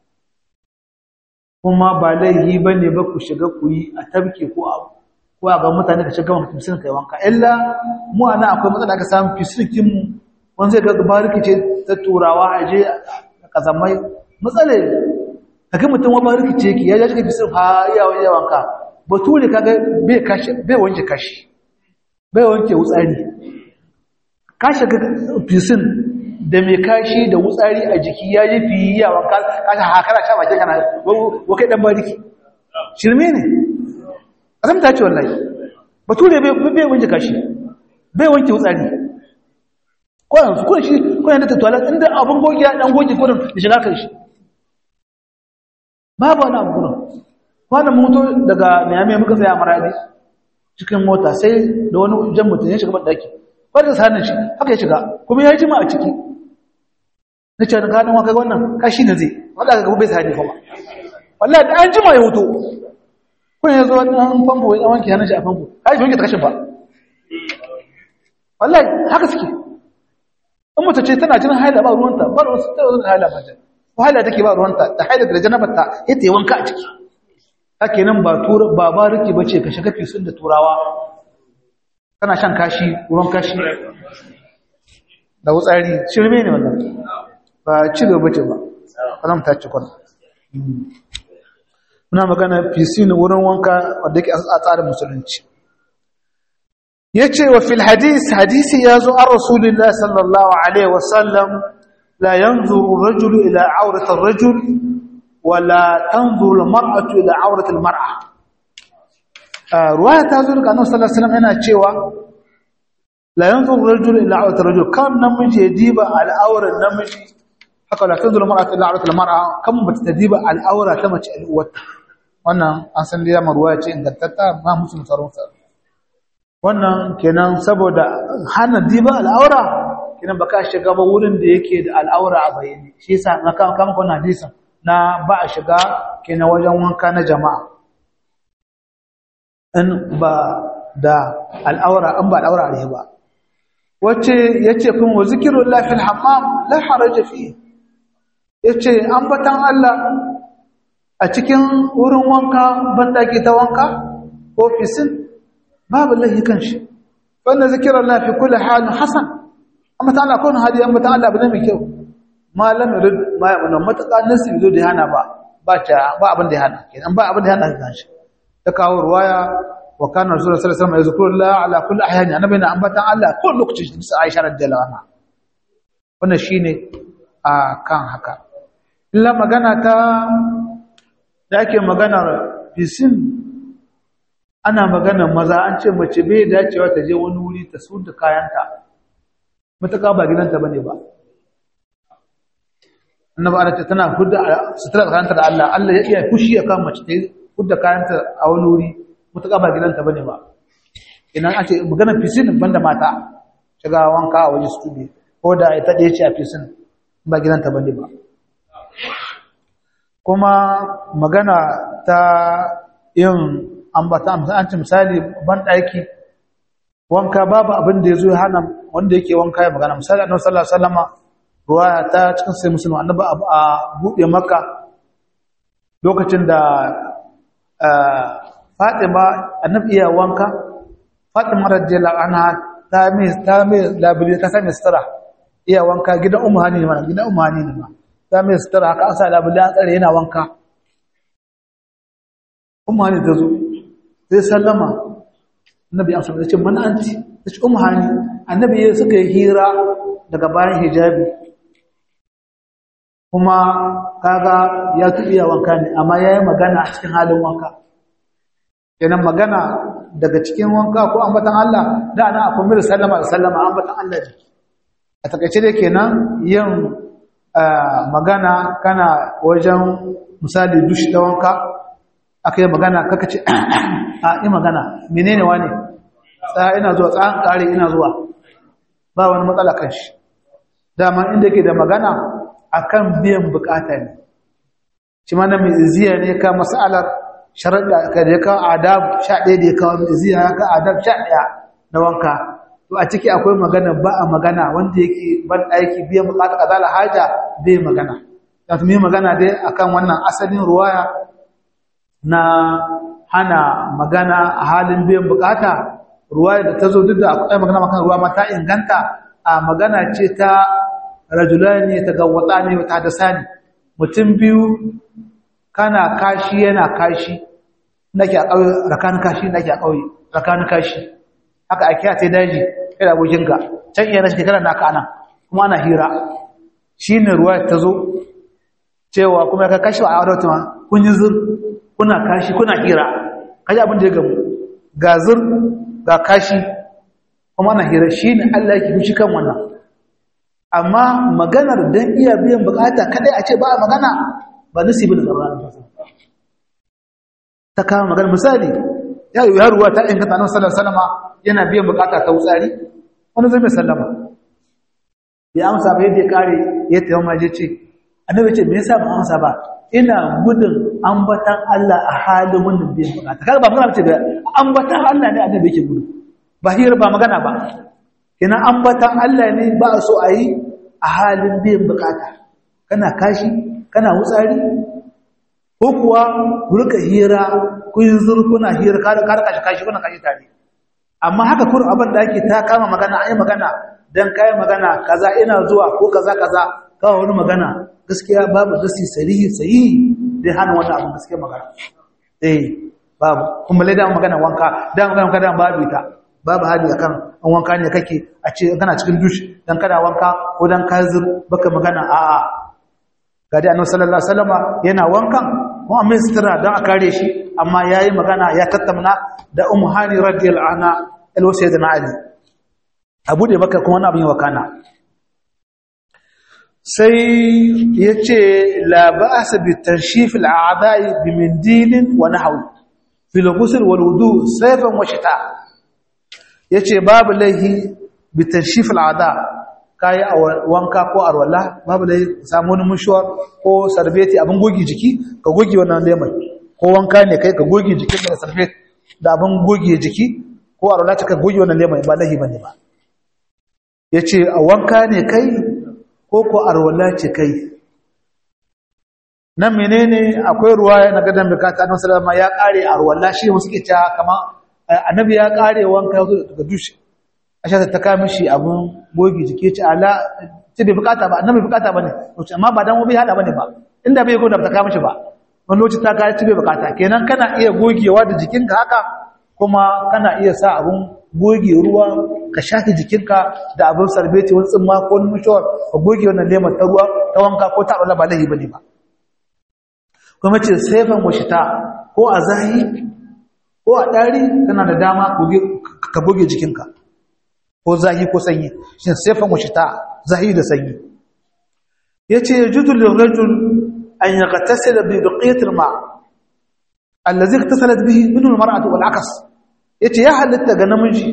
kuma ba laihi bane ba ku shiga ku yi a tabke ko abu ko a ga mutane ka shiga mutum sun kai wanka illa mu ana akwai matsala aka samu fisikin mu wani zai ga bariki ce ta turawa a je a kazamai matsala kaga mutum wa bariki ce ki ya ji shiga fisin ha iya wani wanka bature kaga bai kashi bai wanke kashi bai wanke wutsari ka shiga fisin da mai kashi da wutsari a jiki ya yi fiye yawan kashin hakara sha bakin kana wakai dan bariki shirme ne azamta ce wallahi bature bai wanke kashi bai wanke wutsari kwanan su kuna shi kuna da tattuwa inda abin gogi ya dan gogi kudin da shiga kan shi babu wani abu kudin kwanan moto daga miami muka sai a maradi cikin mota sai da wani jan mutum ya shiga ban daki wadda sanin shi haka ya shiga kuma ya yi jima a ciki na ce na kanin waka wannan kashi na zai wadda aka gaba bai sani kuma wallah da an jima ya hoto kun ya zo wani famfo ya wanke hannun shi a famfo ha shi wanke ta kashin ba wallah haka suke in mace ce tana jinin haila ba ruwanta ba ruwanta ta yanzu haila ba ko haila take ba ruwanta da haila da janabarta ya ta yi wanka a ciki haka nan ba ba ba rike ba ce ka shiga fisun da turawa kana shan kashi ruwan kashi da wutsari shirme ne wannan ba ci gaba ce ba kalam ta ci kwana muna magana fisin wurin wanka wanda yake a tsarin musulunci yace wa fil hadis hadisi yazo an rasulullahi sallallahu alaihi wasallam la yanzuru ar-rajulu ila awrati ar-rajul wala tanzuru al-mar'atu ila awrati al-mar'a ruwaya ta zo daga annabi sallallahu alaihi wasallam yana cewa la yanzuru rajulu ila awrati rajul kan namiji ya diba al'auran namiji haka la tanzuru mar'atu ila awrati al-mar'a kan bata ta diba al'aura ta mace al'uwarta wannan an san da ruwaya ce ingantatta ma musulun sarun sa wannan kenan saboda hana diba al'aura kenan baka shiga ba wurin da yake da al'aura a bayyane shi yasa na kan kan wannan hadisin na ba a shiga kenan wajen wanka na jama'a in ba da al'aura an ba al'aura ne ba wacce yace kun wa zikrullah fil hammam la haraja fi yace ambatan Allah a cikin wurin wanka bandaki ta wanka ofisin babu lahi kanshi wanda zikrullah fi kulli halin hasan amma ta Allah kun hadi ambatan Allah bane mai kyau malam rid ma ya mun mataka nasu zo da hana ba ba ta ba abin da ya hana kenan ba abin da ya hana kanshi ta kawo ruwaya wa kana rasulullahi sallallahu alaihi wasallam yazkurullah ala kulli ahyani annabi na ambatan Allah ko lokacin da Aisha radhiyallahu anha wannan shine a kan haka illa magana ta da ake magana fisin ana magana maza an ce mace bai dacewa ta je wani wuri ta su da kayanta mutaka ba gidanta bane ba annabi Allah tana hudda sutura kayanta da Allah Allah ya iya fushi akan mace ta hudda kayanta a wani wuri mutaka ba gidanta bane ba idan ake magana fisin banda mata shiga wanka a waje studio ko da ita ɗaya ce a fisin ba gidanta bane ba kuma magana ta yin ambata an ce misali ban ɗaki wanka babu abin da ya zo hana wanda yake wanka ya magana misali annabi sallallahu alaihi wasallama ruwaya ta cikin sai musulmi annabi a buɗe maka lokacin da Fatima annabi iya wanka Fatima radiyallahu anha ta mai ta mai labili ta sami sutura iya wanka gidan ummu hani ne ma gidan ummu hani ne ma ta mai sutura haka asa labili an tsare yana wanka ummu hani ta zo sai sallama annabi an sallama ce man anti ta ce ummu hani annabi ya suka yi hira daga bayan hijabi kuma kaga ya tuɓiya wanka ne amma ya yi magana a cikin halin wanka kenan magana daga cikin wanka ko ambatan Allah da ana akwai mil sallama da sallama ambatan Allah ne a takaice dai kenan yin magana kana wajen misali dushi da wanka aka yi magana kaka ce a yi magana menene wane tsaya ina zuwa tsayan kare ina zuwa ba wani matsala kan shi dama inda ke da magana akan biyan bukata ne shi ma na mai ziya ne ka masalar sharaɗa ka da ya kawo adab sha ɗaya da ya kawo ziya ya kawo adab sha ɗaya na wanka to a ciki akwai magana ba a magana wanda yake ban aiki biyan bukata kazala haja bai magana ya fi magana dai akan wannan asalin ruwaya na hana magana a halin biyan bukata ruwaya da ta zo duk da akwai magana makan ruwa ma ta inganta a magana ce ta rajulani ta gawwata ne ta da sani mutum biyu kana kashi yana kashi nake a ƙauye rakanin kashi nake a ƙauye rakanin kashi haka a kiya sai daji kai da abokinka can iya na shekara naka anan kuma ana hira shi ne ruwa ta zo cewa kuma ya kashi a aurata ma kun yi zur kuna kashi kuna hira kaji abin da ya gamu ga zur ga kashi kuma ana hira shi ne allah yake fushi kan wannan amma maganar don iya biyan bukata kadai a ce ba a magana ba nasibi da tsaron ta kama magana misali ya yi haruwa ta inganta nan sallar salama yana biyan bukata ta wutsari wani zai mai sallama ya amsa ba yadda ya kare ya taimaka maje ce annabi ce me yasa ba amsa ba ina gudun ambatan Allah a halin wannan biyan bukata kaga ba magana ce da ambatan Allah ne annabi yake gudu ba hira ba magana ba kina ambatan Allah ne ba so a yi a halin biyan bukata kana kashi kana wutsari ko kuwa rika hira kun zurkuna hira kada kada kashi kashi kuna kashi tare amma haka kur abin da ake ta kama magana ai magana dan kai magana kaza ina zuwa ko kaza kaza kawo wani magana gaskiya babu dasi sarihi sahihi dai hana wannan abin gaskiya magana eh babu kuma lai da magana wanka da magana kada babu ita babu hali akan an wanka ne kake a ce kana cikin dush dan kana wanka ko dan ka zur baka magana a'a ga dai annabi sallallahu alaihi wasallama yana wankan kuma mai sutura don a kare shi amma yayi magana ya tattauna da ummu hani radiyallahu anha alwasayyidina ali abu da baka kuma wani abin wakana sai yace la ba'sa bi tanshif al'a'da'i bi mindilin wa nahwi fi al-ghusl wal wudu sayfan wa shita yace babu laihi bi tanshif al'a'da' kayi a wanka ko arwala babu da samu wani mushuwar ko sarbeti abin gogi jiki ka goge wannan lemon ko wanka ne kai ka goge jikin da sarbet da abin goge jiki ko arwala ta ka goge wannan lemon ba lahi bane ba yace a wanka ne kai ko ko arwala ce kai nan menene akwai ruwaya na gadan bukata annabi sallallahu alaihi wasallam ya kare arwala shi wasu ke ta kama annabi ya kare wanka daga dushi asha ta kawo mishi abun gogi jike ci ala ci bai bukata ba annabi bukata bane lokaci amma ba dan bai hada bane ba inda bai goda ta kawo mishi ba wani lokaci ta kawo ci bai bukata kenan kana iya gogewa da jikinka haka kuma kana iya sa abun goge ruwa ka shafi jikinka da abun sarbeti wani tsimma ko wani mushawar ka goge wannan lemon ta ruwa ta wanka ko ta ba lahi bane ba kuma ce saifan washita ko a zahi ko a ɗari kana da dama ka goge jikinka ko zahi ko sanyi shi sifan washita zahi da sanyi yace yajudu lirajul an yaghtasila bi baqiyat alma allazi ightasalat bihi minhu almar'atu wal akas yace ya halitta ga namiji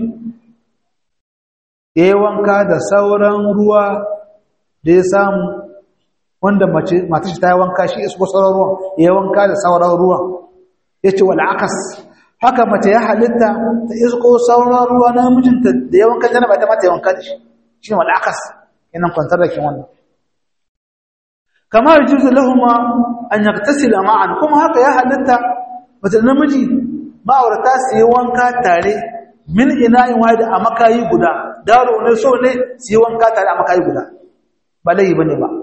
yayin wanka da sauran ruwa da ya samu wanda mace mata shi ta yi wanka shi isko sauran ruwan yayin wanka da sauran ruwan yace wal akas haka mace ya halitta ta isko sauran ruwa na mijinta da yawan kan janaba ta mata yawan kan shi shi ne wal'akas yanan kwantar da kin wannan kamar juzu lahuma an yaktasila ma'an kuma haka ya halitta mace da namiji ma'aurata su yi wanka tare min ina'in wahid a makayi guda daro ne so ne su yi wanka tare a makayi guda ba laifi bane ba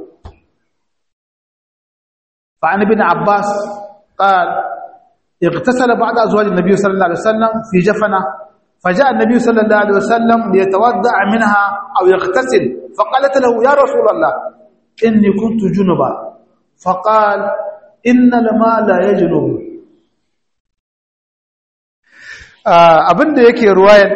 fa an ibn abbas qala اغتسل بعض أزواج النبي صلى الله عليه وسلم في جفنة فجاء النبي صلى الله عليه وسلم ليتودع منها أو يغتسل فقالت له يا رسول الله إني كنت جنبا فقال إن الماء لا يجنب abinda yake ruwayar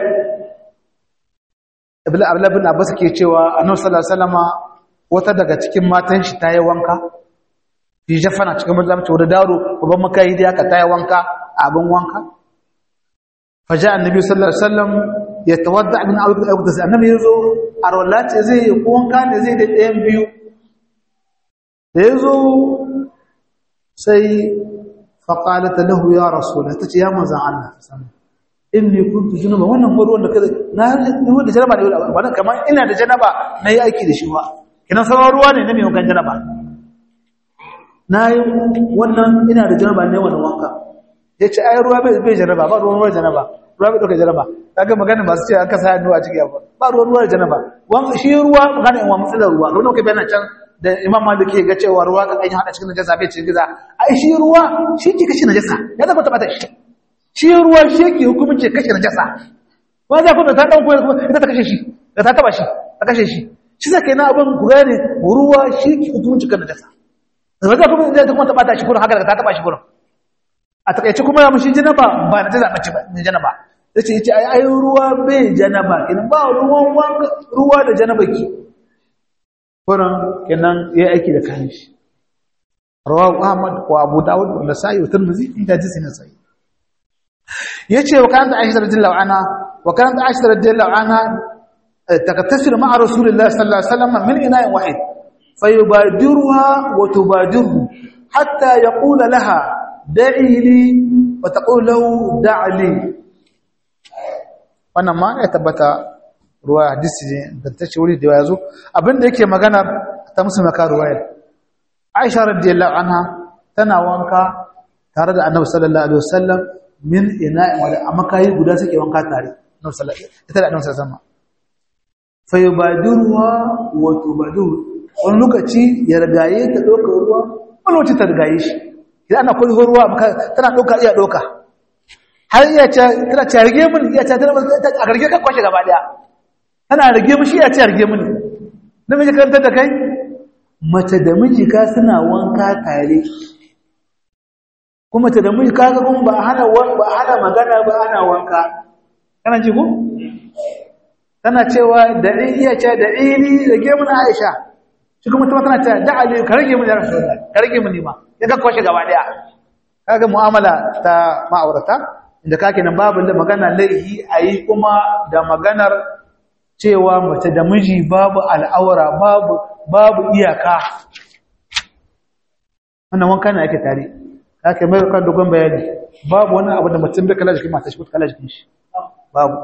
abla bin abbas ke cewa annabi sallallahu alaihi wasallama wata daga cikin matan shi ta yi wanka fi jafana cikin mazamci wadda daro babban makayi da aka taya wanka abin wanka faja annabi sallallahu alaihi wasallam ya tawadda min ayyuka da annabi yazo a rawlati zai yi wanka ne zai da ɗayan biyu da yazo sai فقالت له يا رسول الله تتي يا manzan Allah inni kuntu junuba wannan ruwan da kaza na ni da janaba ne wannan kamar ina da janaba na yi aiki da shi ba kinan sauran ruwa ne na mai wankan janaba na yi wannan ina da janaba ne wannan wanka ya ce ai ruwa bai janaba ba ruwan ruwa janaba ruwa bai ɗauka janaba kaga magana masu ce an kasa hannu a ciki ba ba ruwan ruwa janaba shi ruwa magana in wa matsalar ruwa kamar kai bayanan can da imam malik ke ga cewa ruwa kan ainihin hada cikin najasa bai cikin giza ai shi ruwa shi ke kashe najasa ya zama tabbata shi shi ruwa shi ke hukumce kashe najasa ba za ku da ta dan koyar kuma ita ta kashe shi da ta taba shi ta kashe shi shi zaka yana abin ku gane ruwa shi ke hukumce kan najasa da ba za ku da kuma taba ta shi gurin haka da ta taba shi gurin a takaice kuma ya mushi janaba ba na jaza bace ba ne janaba yace yace ai ai ruwa bai janaba kin ba ruwan ruwa da janaba ki kuran kenan ya aiki da kayan shi rawahu ahmad wa abu dawud wa nasai wa tirmidhi inda jinsi na sai yace wa kan aisha radhiyallahu anha wa kan aisha radhiyallahu anha takattasilu ma'a rasulillahi sallallahu alaihi wasallam min ina'in wahid fayubadiruha wa tubadiruhu hatta yaqula laha da'i li wa taqulu lahu da'li wannan ma ya tabbata ruwa hadisi ne da ta ce wuri da ya zo abinda yake magana ta musu maka ruwayar aisha radiyallahu anha tana wanka tare da annabi sallallahu alaihi wasallam min ina'in wala amma kai guda suke wanka tare annabi sallallahu ita da annabi sallallahu alaihi wasallam fa yubadiruha wa tubadiru wani lokaci ya rigaye ta doka ruwa wani lokaci ta rigaye shi idan ana kullu ruwa tana doka iya doka har iya ce tana ce rige mun iya ce tana a garge ka kwashe gaba daya tana rage mishi ya ce rage mini namiji karanta da kai mace da miji ka suna wanka tare kuma mace da miji ka ga kuma ba hana ba hana magana ba ana wanka kana ji ko tana cewa da iya ce da ini rage mini Aisha shi kuma tana cewa da Ali ka rage mini Rasulullah ka rage mini ma ya ka kwashe gaba daya kaga mu'amala ta ma'aurata inda kake nan babu magana laihi ayi kuma da maganar cewa mace da miji babu al'aura babu babu iyaka wannan wanka ne ake tare haka mai kan dogon bayani babu wani abu da mutum bai kala jikin mata shi ko kala jikin shi babu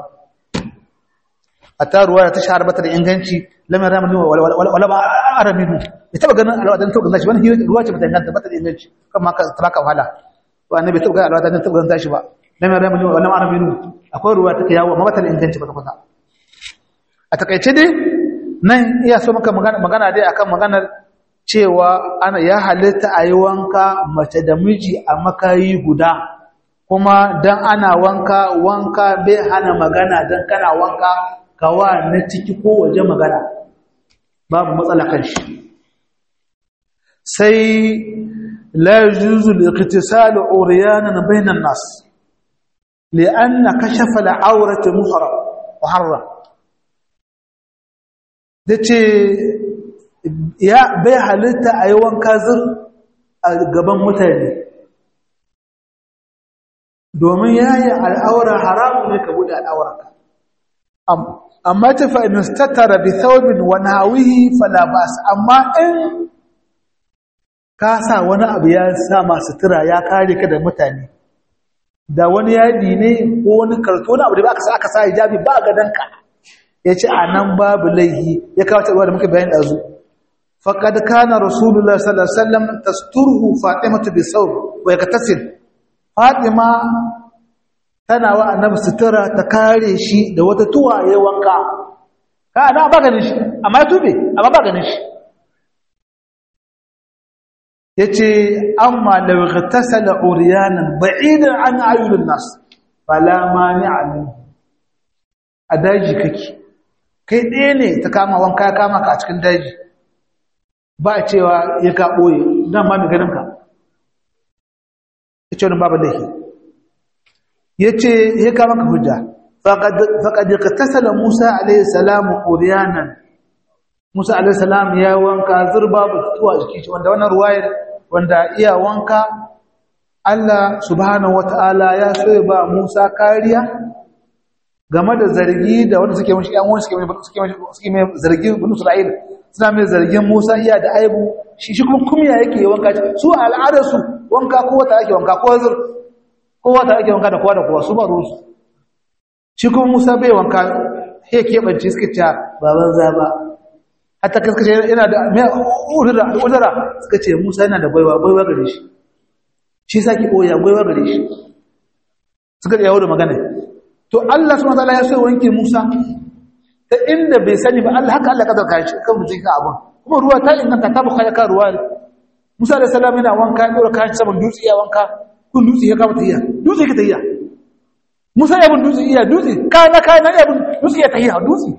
a taruwa ta shahara bata da inganci lamar ramani wala ba araminu bai taba ganin alwadan ta ganin shi wani ruwa ce bata inganta bata da inganci kan maka ta baka wahala to annabi taba ganin alwadan ta ganin shi ba lamar ramani wala araminu akwai ruwa ta yawo amma bata da inganci bata kwata a takaice dai nan iya so maka magana dai akan maganar cewa ana ya halitta a yi wanka mace da miji a makayi guda kuma dan ana wanka wanka bai hana magana dan kana wanka kawa na ciki ko waje magana babu matsala kan shi sai la yujuzu al-iqtisal uryanan bainan nas li'anna kashafa al-awrata muharram muharram da ce ya bai halitta a yi wanka zur a gaban mutane domin ya yi al'aura haramu ne ka buɗe al'aurarka amma ta fa'inus tattara bi thawbin wani hawihi falabas amma in ka sa wani abu ya sa masu tura ya kare ka da mutane da wani yadi ne ko wani karto na abu da aka sa hijabi ba ga danka ya ce a nan babu laihi ya kawo ruwa da muka bayan ɗazu faƙad kana rasulullah sallallahu alaihi wasallam tasturhu fatimatu bi sawb wa yaktasil fatima tana wa annabi sutura ta kare shi da wata tuwa ya wanka ka ana ba ganin shi amma ya tube amma ba ganin shi yace amma law ghtasala uryanan ba'idan an ayyul nas fala mani'a minhu a daji kake kai ɗaya ne ta kama wanka ya kama ka a cikin daji ba a cewa ya ka ɓoye don ma mai ganinka ya ce wani babu laifi ya ce ya kama ka hujja faƙaɗi ka tasala musa alaihissalamu oriyanan musa alaihissalam ya wanka zurba ba tuwa jiki wanda wannan ruwayar wanda iya wanka allah subhanahu wata'ala ya so ya ba musa kariya game da zargi da wanda suke mashi yan wani suke mai zargin bin Isra'il suna mai zargin Musa iya da aibu shi shi kuma kumya yake wanka su al'adar su wanka kowa ta ake wanka kowa zur kowa ta ake wanka da kowa da kowa su ba ruwansu shi kuma musa bai wanka ya keɓance suka ce baban zaba hatta kaskace yana da mai udura udura suka ce musa yana da baiwa baiwa gare shi shi saki koya baiwa gare shi suka yawo da magana to Allah subhanahu wataala ya so ya wanke Musa ta inda bai sani ba Allah haka Allah kadar kai shi kan mutum ka abun kuma ruwa ta inganta ta buka ya ka ruwa Musa da salam yana wanka ya dora kashi saman dutse ya wanka kun dutse ya kama tayya dutse ka tayya Musa ya bin dutse iya dutse kana kana ya bin dutse ya tayya dutse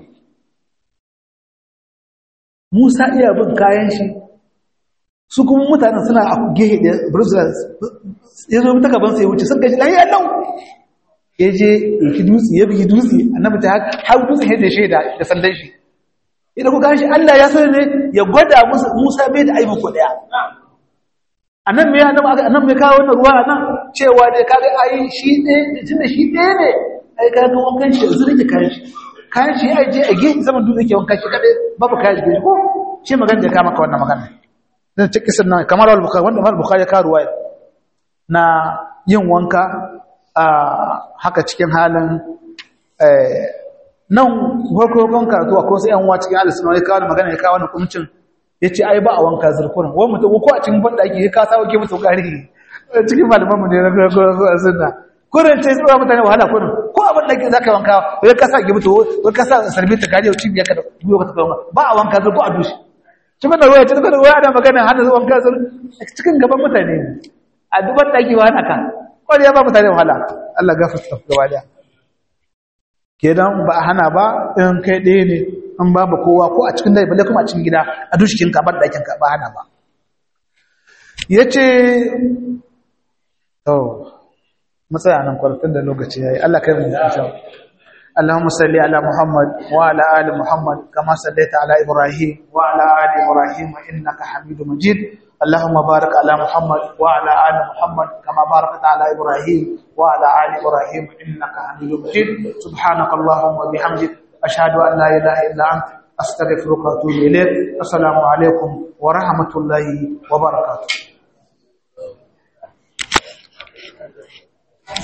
Musa iya bin kayan shi su kuma mutanen suna a gehe da Brussels ya zo ta gaban sai wuce sun gaji lahiya lau ya je ɗauki dutse ya bugi dutse annabi ta har dutsen ya dashe da da sandan shi idan ku gashi Allah ya so ne ya gwada musu Musa bai da aibu ko daya annan me annabi annan me kawo wannan ruwa nan cewa dai kaga ai shi ne tunda shi ɗaya ne ai kaga wankan shi yanzu nake kayan shi kayan shi ai je a gefe zaman dutse ke wankan shi kadai babu kayan shi ko shi magana da ka maka wannan magana dan cikin sunan kamar al-bukhari wanda al-bukhari ya kawo ruwaya na yin wanka a haka cikin halin nan farkon karatu a kosa yan cikin alisuna ya kawo magana ya kawo wani kumcin ya ce ai ba a wanka zurkunan wani mutum ko a cikin banda ake ya kasa wake mutu ƙari cikin malamanmu ne na farkon suna kurin ce tsoron mutane wahala kurin ko abin da za ka wanka wai kasa ke mutu wai kasa sarbi ta kariya cin ya ka da biyo ka tafi ba a wanka zurku a dushi cikin da ruwa cikin da ruwa ana magana hana wanka zurku cikin gaban mutane a duban ɗaki ba hana ka wani ya ba mutane wahala Allah gafarta gaba daya kenan ba a hana ba in kai ɗaya ne an babu kowa ko a cikin dai balle kuma a cikin gida a dushikin ka bar ɗakin ka ba hana ba yace to matsaya nan kwarfin da lokaci yayi Allah kai mu da اللهم صل على محمد وعلى ال محمد كما صليت على ابراهيم وعلى ال ابراهيم انك حميد مجيد اللهم بارك على محمد وعلى ال محمد كما باركت على ابراهيم وعلى ال ابراهيم انك حميد مجيد سبحانك اللهم وبحمدك اشهد ان لا اله الا انت استغفرك واتوب اليك السلام عليكم ورحمه الله وبركاته